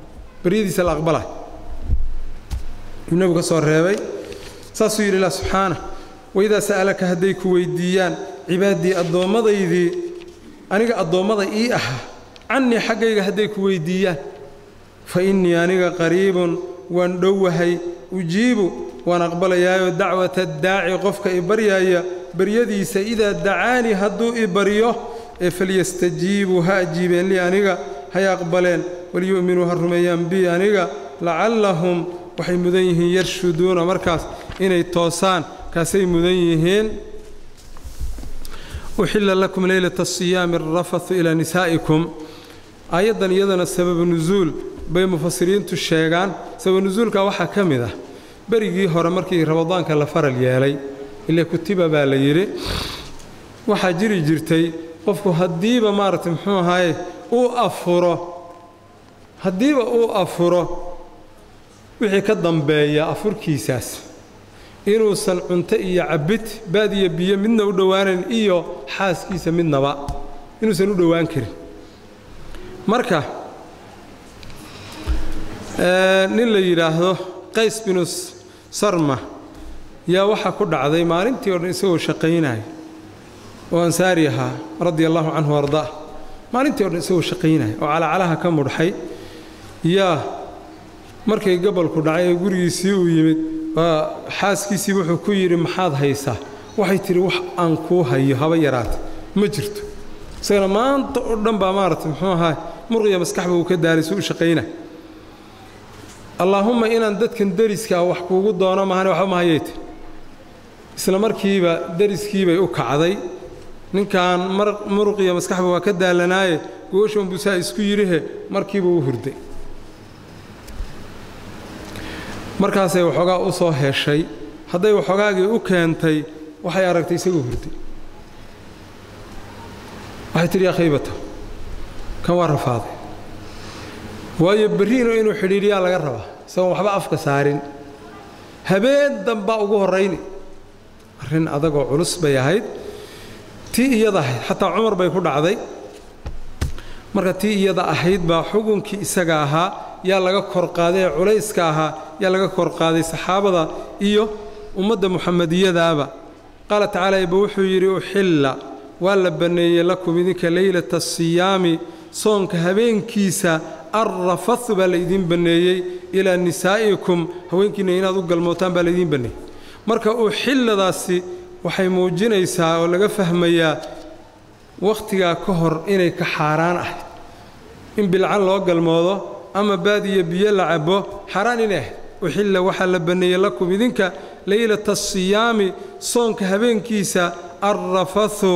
baryadiisa la aqbalay yuu nebigu ka soo reebay saasuu yidhi ilah subxaana waidaa sa'alaka hadday ku weyddiiyaan cibaadii addoomadaydii aniga addoommada ii ahaa cannii xaggayga hadday ku weyddiiyaan fa innii aniga qariibun waan dhowahay ujiibu waan aqbalayaayo dacwata daaci qofka i baryaaya baryadiisa idaa dacaanii hadduu i baryo ee falyastajiibuu ha ajiibeen lii aniga hay aqbaleen walyu'minuu ha rumeeyaan bii aniga lacallahum waxay mudan yihiin yarshuduuna markaas inay toosaan kaasay mudan yihiin uxilla lakum leylata asiyaami arafathu ilaa nisaa'ikum aayaddan iyadana sababu nusuul bay mufasiriintu sheegaan sababu nusuulka waxaa ka mid ah berigii hore markii ramadaanka la faral yeelay ile kutiba baa la yidhi waxaa jiri jirtay qofku haddiiba maaragtay muxuu ahaaye uu afuro haddiiba uu afuro wixii ka dambeeya afurkiisaas inuusan cunto iyo cabbid baad iyo biyo midna u dhowaanayn iyo xaaskiisa midnaba inuusan u dhowaan karin marka nin la yidhaahdo qays binu sarma yaa waxaa ku dhacday maalintii o dhan isagoo shaqaynaya oo ansaari ahaa radia allahu canhu ardaa maalintii o dhan isagoo shaqaynaya oo calacalaha ka mudhxay yaa markay gobolku dhacay ee gurigiisii uu yimid xaaskiisii wuxuu ku yidhi maxaad haysaa waxay tidhi wax aan kuu hayo haba yaraata ma jirto isagana maanta oo dhan baa maaragtay muxuu ahaa murqiya maskaxba uu ka daalay suu u shaqayna allaahumma inaan dadkan deriskaa wax kuugu doono mahane waxba ma hayayte isla markiiba deriskiibay u kacday ninkan muruqiya maskaxba waa ka daalanaaye gooshan buusaa isku yidhihe markiiba u hurday markaasay waxoogaa u soo heshay hadday waxoogaagii u keentay waxay aragtay isagoo hurday waxay tidhi yaa khaybata kan waa rafaaday waayo berriino inuu xidhiidhiyaa laga rabaa isagoon waxba afka saarin habeen dambaa ugu horrayni arrin adagoo culus bay ahayd tii iyada ahayd xataa cumar bay ku dhacday marka tii iyada ahayd baa xukunkii isaga ahaa yaa laga kor qaaday ee culayska ahaa yaa laga kor qaaday saxaabada iyo ummadda muxamadiyadaaba qaala tacaala eba wuxuu yidhi uxilla waa la banneeyey lakum idinka leylata asiyaami soonka habeenkiisa arrafathu baa laydiin banneeyey ilaa nisaa'ikum haweenkiinna inaad u galmootaan baa laydiin banneeyey marka uxilladaasi waxay muujinaysaa oo laga fahmayaa wakhtigaa ka hor inay ka xaaraan ahayd in bilcan loo galmoodo ama baadiyo biyo la cabbo xaaraan inay ahayd uxilla waxaa la banneeyey lakum idinka leylata asiyaami soonka habeenkiisa arrafathu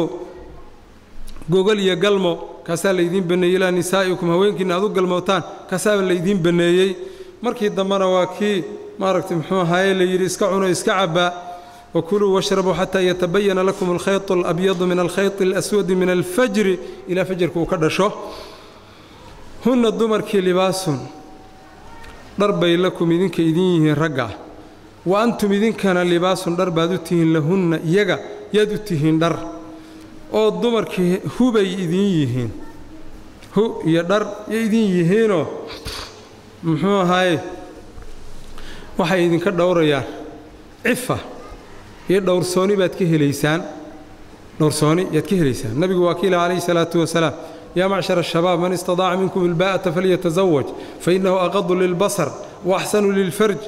gogol iyo galmo kaasaa laydiin banneeyey ilaa nisaa'ikum haweenkiinna aad u galmootaan kaasaaba laydiin banneeyey markii dambena waa kii maaragtay muxuu ahaaye layidhi iska cuno iska cabbaa wakuluu washrabuu xataa yatabayana lakum alkhayط alabyadu min alkhayط اlaswadi min alfajri ilaa fajarka uu ka dhasho hunna dumarkii libaasun dhar bay lakum idinka idin yihiin ragga wa antum idinkana libaasun dhar baad u tihiin lahunna iyaga yaad u tihiin dhar oo dumarkii hubay idin yihiin hu iyo dhar yo idin yihiinoo muxuu ahaaye waxay idinka dhowrayaan cifa iyo dhowrsooni baad ka helaysaan dhowrsooni yaad ka helaysaan nabigu waa kiila calayhi salaatu wasalaam yaa macshar ashabaab man istadaaca minkum ilbaa'ata falyatasawaj fainnahu aqadu lilbasar wa axsanu lilfarj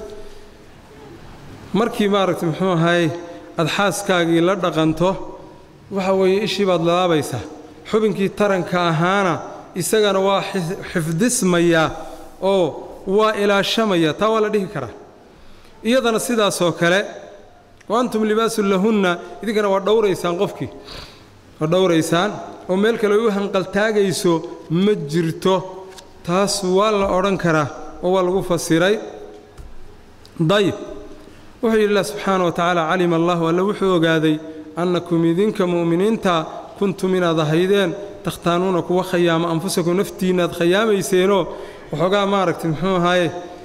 markii maaragtay muxuu ahaaye aad xaaskaagii la dhaqanto waxa weeye ishii baad laabaysaa xubinkii taranka ahaana isagana waa xifdismayaa oo waa ilaashamaya taa waa la dhihi karaa iyadana sidaasoo kale wa antum libaasun lahunna idinkana waa dhowraysaan qofkii waa dhowraysaan oo meel kale u hanqaltaagayso ma jirto taas waa la odhan karaa oo waa lagu fasiray dayib wuxuu yidhi ilah subxaana wa tacaala calima allahu alle wuxuu ogaaday annakum idinka mu'miniinta kuntum inaad ahaydeen takhtaanuuna kuwa khayaama anfusakum naftiinna aad khayaamayseenoo waxoogaa maaragtay muxuu ahaaye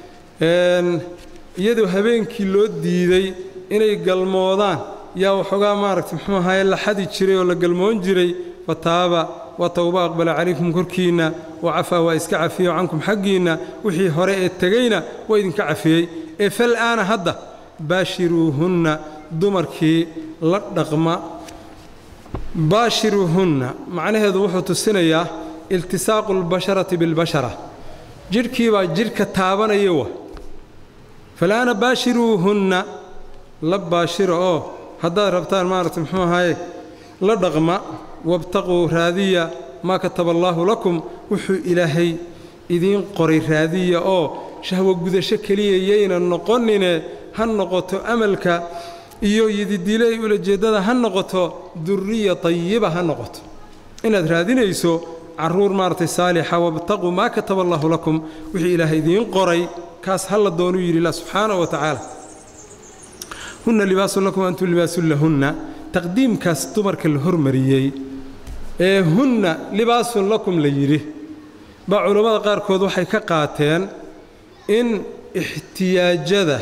iyadoo habeenkii loo diiday inay galmoodaan yaa waxoogaa maaragtay muxuu ahaaye la xadi jiray oo la galmoon jiray fataaba waa towba aqbala calaykum korkiinna wa cafaa waa iska cafiyo cankum xaggiinna wixii hore ee tegeyna waa idinka cafiyey ee fal'aana hadda baashiruuhunna dumarkii la dhaqma baashiruuhunna macnaheedu wuxuu tusinayaa iltisaaqu albasharati bilbashara jidhkii baa jidhka taabanaya wa fal'aana baashiruuhunna la baashira oo haddaad rabtaan maaragta muxuu ahaaye la dhaqma wabtaquu raadiya maa kataba allaahu lakum wuxuu ilaahay idiin qoray raadiya oo shahwo gudasho keliya yayna noqonine ha noqoto amalka iyo yididiilay ulajeeddada ha noqoto duriya tayiba ha noqoto inaad raadinayso carruur maaragtay saalixa wabtaquu maa kataba allaahu lakum wixii ilaahay idiin qoray kaas ha la doonuu yidhi ilah subxaanahu wa tacaala hunna libaasun lakum antum libaasun lahunna taqdiimkaas dumarka la hormariyey ee hunna libaasun lakum la yidhi baa culammada qaarkood waxay ka qaateen in ixtiyaajada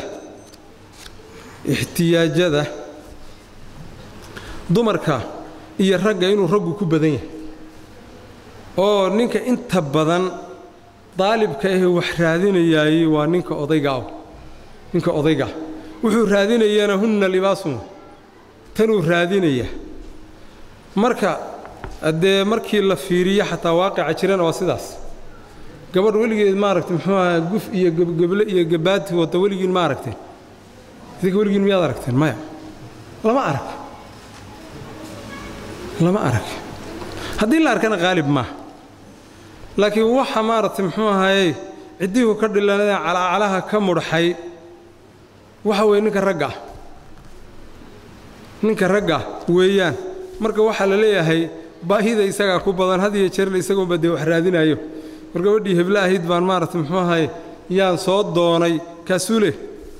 ixtiyaajada dumarka iyo ragga inuu raggu ku badan yahay oo ninka inta badan daalibka ahee wax raadinayaayey waa ninka odayga ah ninka odayga wuxuu raadinayana hunna libaasun tanuu raadinaya marka haddee markii la fiiriyo xataa waaqica jirana waa sidaas gabadh weligeed maaragtay muxuu ahaa guf iyo gebgeble iyo gabaati wata weligiin ma aragteen idinka weligiin miyaad aragteen maya lama arag lama arag haddii la arkana qaalib maaha laakiin waxa maaragtay muxuu ahaaye ciddihu ka dhilanadee calacalaha ka mudhaxay waxa weeye ninka ragga ah ninka ragga weeyaan marka waxaa la leeyahay baahida isagaa ku badan had iyo jeerle isagoonba dee wax raadinaayo war gabadhii heblo ahayd baan maaragtay muxuu ahaye yaan soo doonay kaasuu leh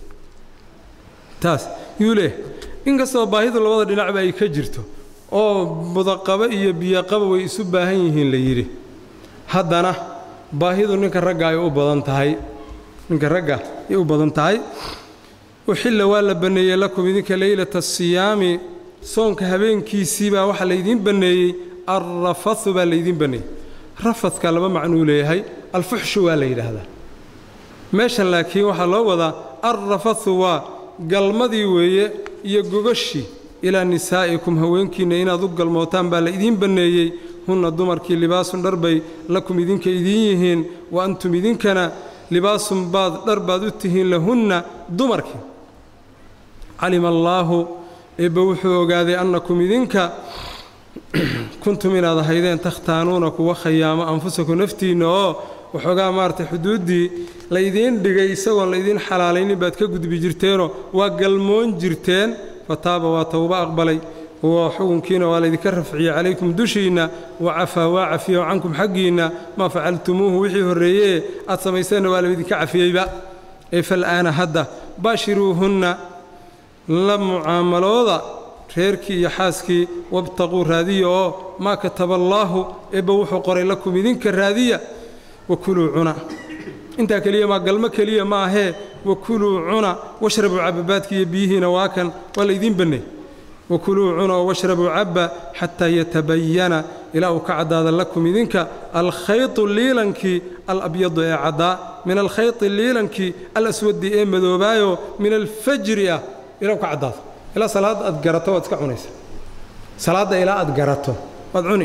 taas yuu leh inkastoo baahidu labada dhinacba ay ka jirto oo budaqaba iyo biyoqaba way isu baahan yihiin la yidhi haddana baahidu ninka ragga ay u badan tahay ninka ragga ay u badan tahay uxilla waa la banneeyey lakum idinka leylata asiyaami soonka habeenkiisii baa waxaa laydiin banneeyey alrafathu baa laydiin banneeyey rafadka laba macnuu leeyahay alfuxshu waa la yidhaahdaa meeshan laakiin waxaa loo wadaa alrafathu waa galmadii weeye iyo gogashii ilaa nisaa'ikum haweenkiinna inaad u galmootaan baa la idiin banneeyey hunna dumarkii libaasun dharbay lakum idinka idiin yihiin wa antum idinkana libaasun baad dhar baad u tihiin lahunna dumarkii calima allaahu eebbe wuxuu ogaaday annakum idinka kuntum inaad ahaydeen takhtaanuuna kuwa khayaamo anfusakum naftiinna oo waxoogaa maaragtay xuduuddii laydiin dhigay isagoon laydiin xalaalaynin baad ka gudbi jirteenoo waa galmoon jirteen fataaba waa towba aqbalay wa xukunkiina waa laydinka rafciyey calaykum dushiinna wa cafaa waa cafiyo cankum xaggiinna maa facaltumuuhu wixii horreeyee aad samayseenna waa laydinka cafiyeyba ee fal'aana hadda baashiruuhunna la mucaamalooda reerkii iyo xaaskii wabtaquu raadiya oo maa kataba allaahu eebba wuxuu qoray lakum idinka raadiya wakuluu cuna intaa keliya maa galmo keliya ma ahee wakuluu cuna washrabuu cababaadki iyo biyihiina waa kan waa laydiin bannay wakuluu cuna oo washrabuu cabba xataa yatabayana ilaa uu ka caddaada lakum idinka alkhaytu liilankii alabyadu ee caddaa min alkhayti liilankii alaswadi ee madoobaayo min alfajri ah ilaa uu ka caddaado ilaa salaadda aad garato waad iska cunaysa salaadda ilaa aad garato waad cuni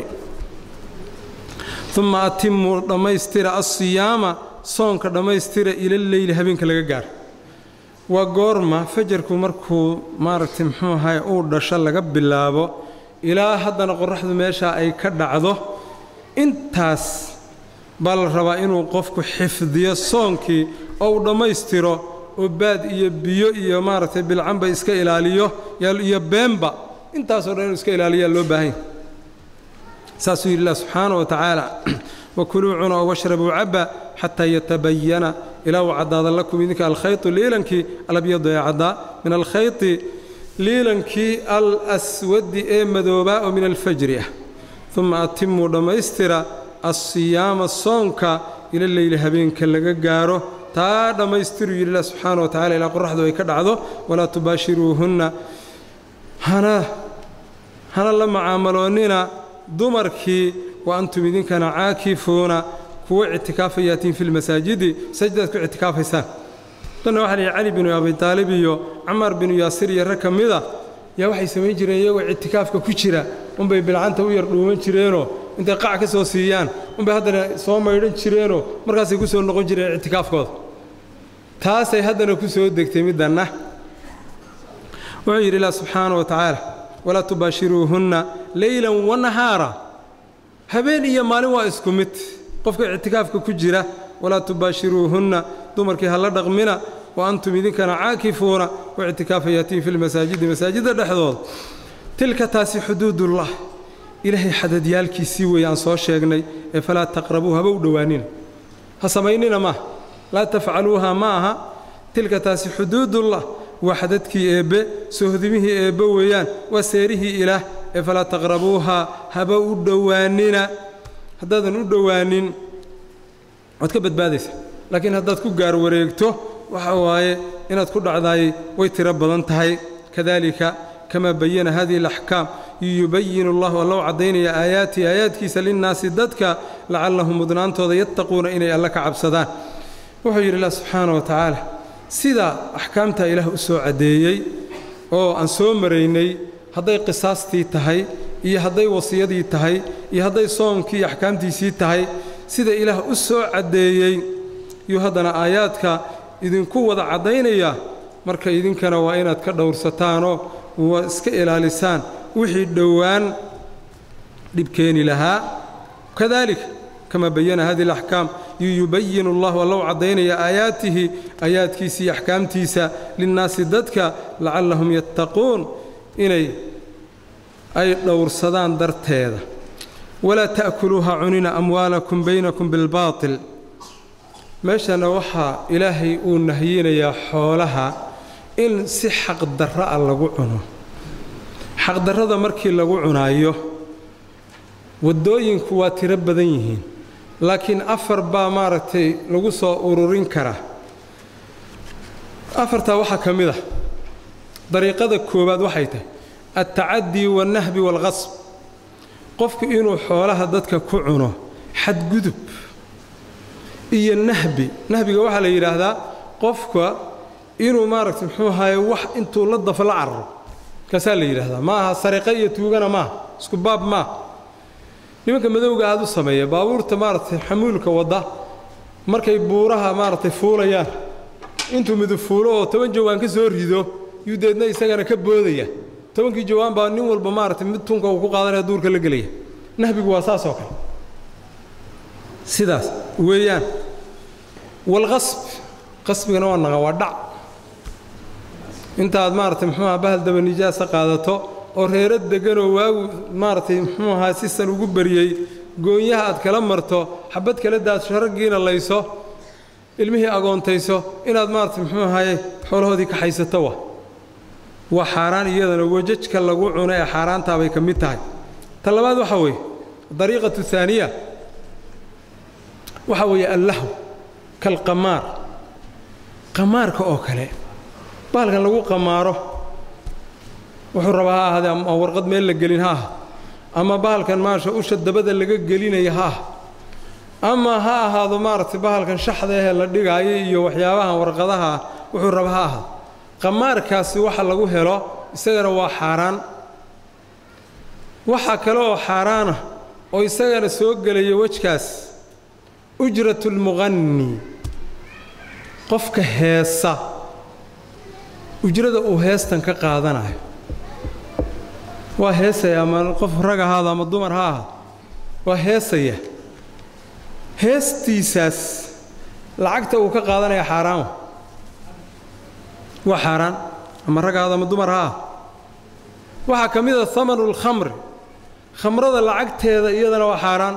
uma atimuu dhammaystira asiyaama soonka dhammaystira ilaleyli habeenka laga gaaro waa goorma fajarku markuu maaragtay muxuu ahaye uu dhasho laga bilaabo ilaa haddana qorraxdu meeshaa ay ka dhacdo intaas baa la rabaa inuu qofku xifdiyo soonkii oo uu dhammaystiro oo baad iyo biyo iyo maaragtay bilcanba iska ilaaliyo iyo beenba intaasoo dhan inuu iska ilaaliyaa loo baahanya saasuu yidhi ilah subxaana wa tacaala wakuluu cuna oo washrabuu cabba xataa yatabayana ilaa uu caddaada lakum idinka alkhaytu liilankii alabyadu ee caddaa min alkhayti liilankii alswadi ee madoobaa oo min alfajri ah uma atimuu dhammaystira asiyaama soonka ila leyli habeenka laga gaaro taa dhammaystiruu yidhi ilah subxaana wa tacala ilaa qoraxdu ay ka dhacdo walaa tubaashiruuhunna hana hana la macaamaloonnina dumarkii wa antum idinkana caakifuuna kuwa ictikaafayatiin fi lmasaajidi sajdaad ku ictikaafaysaan danna waxaa lihi cali binu abi taalib iyo camaar binu yaasir iyo rag ka mida yaa waxay samayn jireen iyagoo ictikaafka ku jira unbay bilcanta u yar dhuuman jireenoo intay qac ka soo siiyaan unbay haddana soo maydhan jireenoo markaasay ku soo noqon jireen ictikaafkooda taasay haddana ku soo degtay middanna wuxuu yidhi ilah subxaana wa tacaala walaa tubaashiruuhunna leylan wa nahaara habeen iyo maalin waa isku mid qofka ictikaafka ku jira walaa tubaashiruuhunna dumarkii hala dhaqmina wa antum idinkana caakifuuna u ictikaafayatiin fi lmasaajidi masaajidda dhexdooda tilka taasi xuduudullah ilaahay xadadyaalkiisii weeye aan soo sheegnay ee falaa taqrabuu haba u dhowaanina ha samaynina maaha laa tafcaluuha ma aha tilka taasi xuduudullah waa xadadkii eebbe sohdimihii eebbe weeyaan waa seerihii ilaah ee falaa taqrabuuha haba u dhowaanina haddaadan u dhowaanin waad ka badbaadaysa laakiin haddaad ku gaar wareegto waxa waaye inaad ku dhacdaayay way tiro badan tahay kadalika kamaa bayana hadihi alaxkaam yubayinu allahu alla u caddaynaya aayaatihi aayaadkiisa linnaasi dadka lacallahum mudnaantooda yattaquuna inay alla ka cabsadaan wuxuu yidhi ilah subxaana wa tacaala sida axkaamtaa ilaah u soo caddeeyey oo aan soo maraynay hadday qisaastii tahay iyo hadday wasiyadii tahay iyo hadday soomkii axkaamtiisii tahay sida ilaah u soo caddeeyey yuu haddana aayaadka idinku wada caddaynaya marka idinkana waa inaad ka dhowrsataanoo waa iska ilaalisaan wixii dhowaan dhib keeni lahaa kadalika kama bayana hadihi alaxkaam yubayinu allahu alla u caddaynaya aayaatihi aayaadkiisa iyo axkaamtiisa linnaasi dadka lacallahum yattaquun inay ay dhowrsadaan darteeda walaa ta'kuluuha cunina amwaalakum baynakum bilbaatil meeshana waxaa ilaahay uu nahyinayaa xoolaha in si xaqdarra a lagu cuno xaqdarrada markii lagu cunaayo waddooyinku waa tiro badan yihiin laakiin afar baa maaragtay lagu soo ururin karaa afartaa waxaa ka mid ah dariiqada koowaad waxay tahay altacadii waalnahbi waalqasb qofku inuu xoolaha dadka ku cuno xadgudub iyo nahbi nahbiga waxaa la yidhaahdaa qofka inuu maaragtay muxuu ahaye wax intuu la dafo la carro kaasaa la yidhaahdaa ma aha sariqo iyo tuugana maaha isku baab maaha nimanka madowga aad u sameeya baabuurta maaragtay xamuulka wadda markay buuraha maaragtay fuulayaan intuu midub fuulo oo toban jawaan ka soo rido yuu deedna isagana ka boodaya tobankii jawaan baa nin walba maaragtay mid tunka uu ku qaadanaya duurka la gelaya nahbigu waa saas oo kale sidaas weeyaan walqasb qasbigana waa naqa waa dhac intaad maaragtay muxuu aha bahal daba nijaasa qaadato oo reero degganoo waagu maaragtay muxuu ahaa si san ugu baryey goonyaha aad kala marto xabad kala daadso raggiina layso ilmihii agoontayso inaad maaragtay muxuu ahaye xoolahoodii kaxaysato wa waa xaaraan iyadana wajajka lagu cuno ee xaaraantaabay ka mid tahay ta labaad waxaa weeye dariiqatu haaniya waxaa weeye allahw kalqamaar qamaarka oo kale bahalkan lagu qamaaro wuxuu rabaa ha ahaadee ama warqad meel la gelin ha aha ama bahalkan maasha usha dabada laga gelinaya ha aha ama ha ahaado maaragtay bahalkan shaxda ahee la dhigaayo iyo waxyaabahan warqadaha wuxuu raba ha ahaado qamaarkaasi waxa lagu helo isagana waa xaaraan waxaa kale oo xaaraana oo isagana soo gelaya wejkaas ujratulmuqanni qofka heesa ujrada uu heestan ka qaadanayo waa heesaya ama qof rag ahaado ama dumar ha ahaado waa heesaya heestiisaas lacagta uu ka qaadanaya xaaraan waa xaaraan ama rag ahaado ama dumar ha ahaado waxaa ka mid a hamanu lkhamri khamrada lacagteeda iyadana waa xaaraan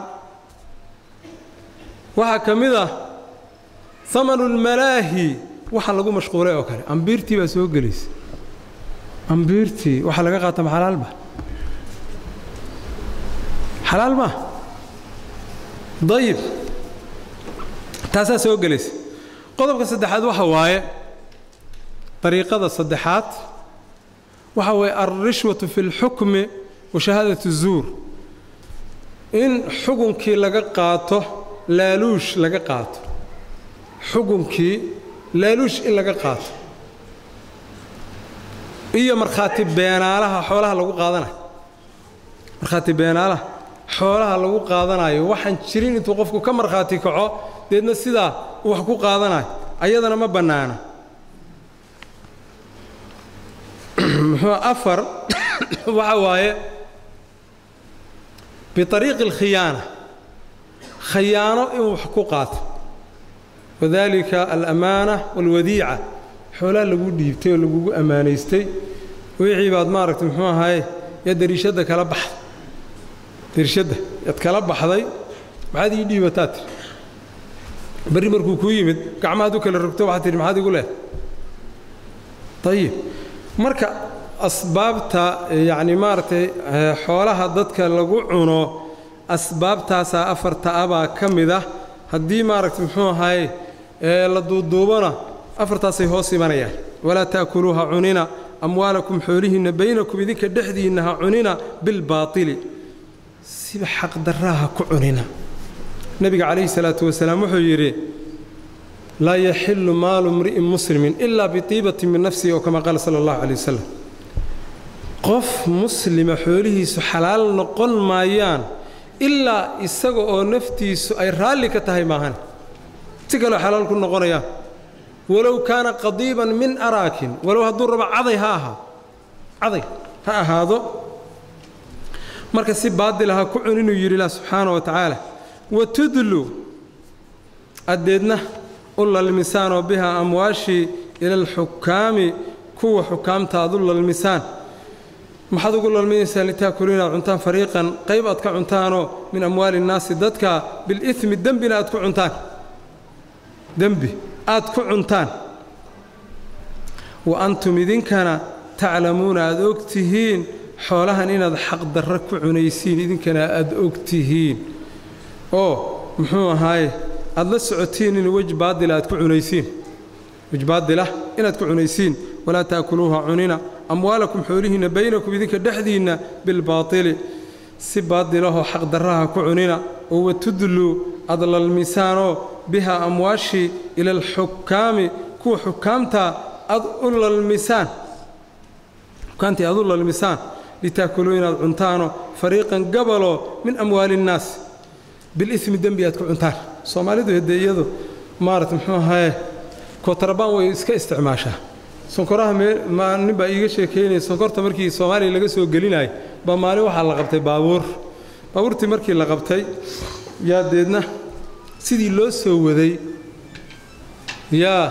waxaa ka mid ah hamanu lmalaahi waxa lagu mashquulay oo kale ambiirtii baa soo gelaysa ambiirtii waxaa laga qaata ma xalaalba xalaal maa dayib taasaa soo gelaysa qodobka saddexaad waxa waaye dariiqada saddexaad waxa waaye alrishwatu fi اlxukmi wa shahaadat الzuur in xukunkii laga qaato laaluush laga qaato xukunkii laaluush in laga qaato iyo markhaati beenaalaha xoolaha lagu qaadanayo markhaati beenaalaha xoolaha lagu qaadanayo waxaan jirin intuu qofku ka markhaati kaco deedna sidaa uu wax ku qaadanayo ayadana ma bannaana muxuu afar waxa waaye biariiqi alkhiyaana khayaano inuu wax ku qaato wadalika alamaana waalwadiica xoolaha lagu dhiibtay oo lagugu ammaanaystay wixii baad maaragtay muxuu ahaye yaa dariishadda kala baxday dariishadda yaad kala baxday maxaad ii dhiibataa tiri berri markuu kuu yimid gacmahaad u kala rogto waxaad tihi maxaad igu leedahay ayib marka asbaabta yacni maaragtay xoolaha dadka lagu cuno asbaabtaasaa afarta abaa ka mid ah haddii maaragtay muxuu ahaye la duuduubana afartaasay hoos imanayaan walaa ta'kuluuha cunina amwaalakum xoolihiinna baynakum idinka dhexdiinna ha cunina bilbaatili siba xaqdarraha ku cunina nebiga calayhi salaatu wasalaam wuxuu yidhi laa yaxillu maalu mri'in muslimin ilaa bitiibatin min nafsihi oo kama qaala sala allahu calay wasalam qof muslima xoolihiisu xalaal noqon maayaan ilaa isaga oo naftiisu ay raalli ka tahay maahan si kaloo xalaal ku noqonayaan walow kaana qadiiban min araakin walow hadduu rabo caday ha ahaa caday ha ahaado marka si baadila ha ku cun inuu yidhi ilah subxaana wa tacaala wa tudlu addeedna u lalmisaanoo bihaa amwaashii ila alxukaami kuwa xukaamta aad u lalmisaan maxaad ugu lalminaysaan litaakulu inaad cuntaan fariiqan qayb aad ka cuntaanoo min amwaali innaasi dadka bilidmi dembina aad ku cuntaan dembi aad ku cuntaan wa antum idinkana taclamuuna aad og tihiin xoolahan inaad xaqdarra ku cunaysiin idinkana aad og tihiin oo muxuu ahaaye aad la socotiin in wej baadila aad ku cunaysiin wej baadila inaad ku cunaysiin walaa taakuluuha cunina amwaalakum xoolihiinna baynakum idinka dhexdiinna bilbaatili si baadilahoo xaqdarraha ku cunina oo watudluu aad lalmisaanoo bihaa amwaashii ila alxukaami kuwa xukaamta aad u lalmisaan xukaamtii aad u lalmisaan litaakuluu inaad cuntaanoo fariiqan gabaloo min amwaali innaas bilimi dembi aad ku cuntaan soomaalidu haddee iyadu maarata muxuu ahaye kootarabaan way iska isticmaashaa sonkoraha nin baa iiga sheekaynaya sonkorta markii soomaaliya laga soo gelinayay baa maalin waxaa la qabtay baabuur baabuurtii markii la qabtay yaa deedna sidii loo soo waday yaa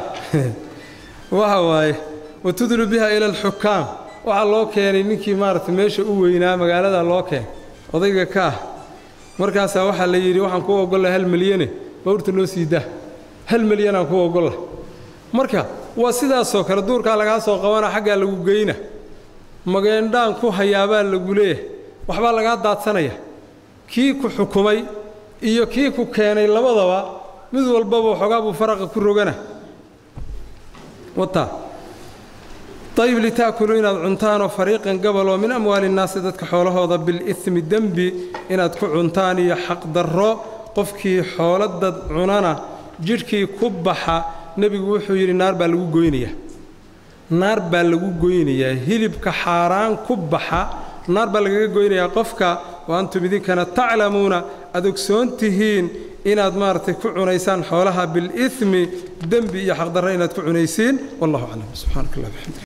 waxa waaye watudlu biha ila alxukaam waxaa loo keenay ninkii maaragtay meesha u weynaa magaalada loo keenay odayga ka ah markaasaa waxaa la yidhi waxaan ku ogolla hal milyane bawrta noo sii daa hal milyanaan ku ogolla marka waa sidaasoo kale duurkaa lagaa soo qabana xaggaa lagu geyna mageendhaan ku hayaabaa lagu leeyahay waxbaa lagaa daadsanaya kii ku xukumay iyo kii ku keenay labadaba mid walbaba waxoogaa buu faraqa ku rogana wataa ayib litaakuluu inaad cuntaanoo fariiqan gabaloo min amwaali innaasi dadka xoolahooda bilidmi dembi inaad ku cuntaan iyo xaqdarro qofkii xooladad cunana jidhkii ku baxa nebigu wuxuu yidhi naar baa lagu goynayaa naar baa lagu goynayaa hilibka xaaraan ku baxa naar baa lagaga goynayaa qofka wa antum idinkana taclamuuna aad ogsoon tihiin inaad maaragtay ku cunaysaan xoolaha bilidmi dembi iyo xaqdarro inaad ku cunaysiin wallahu aclam subxaanaka allah bxamdi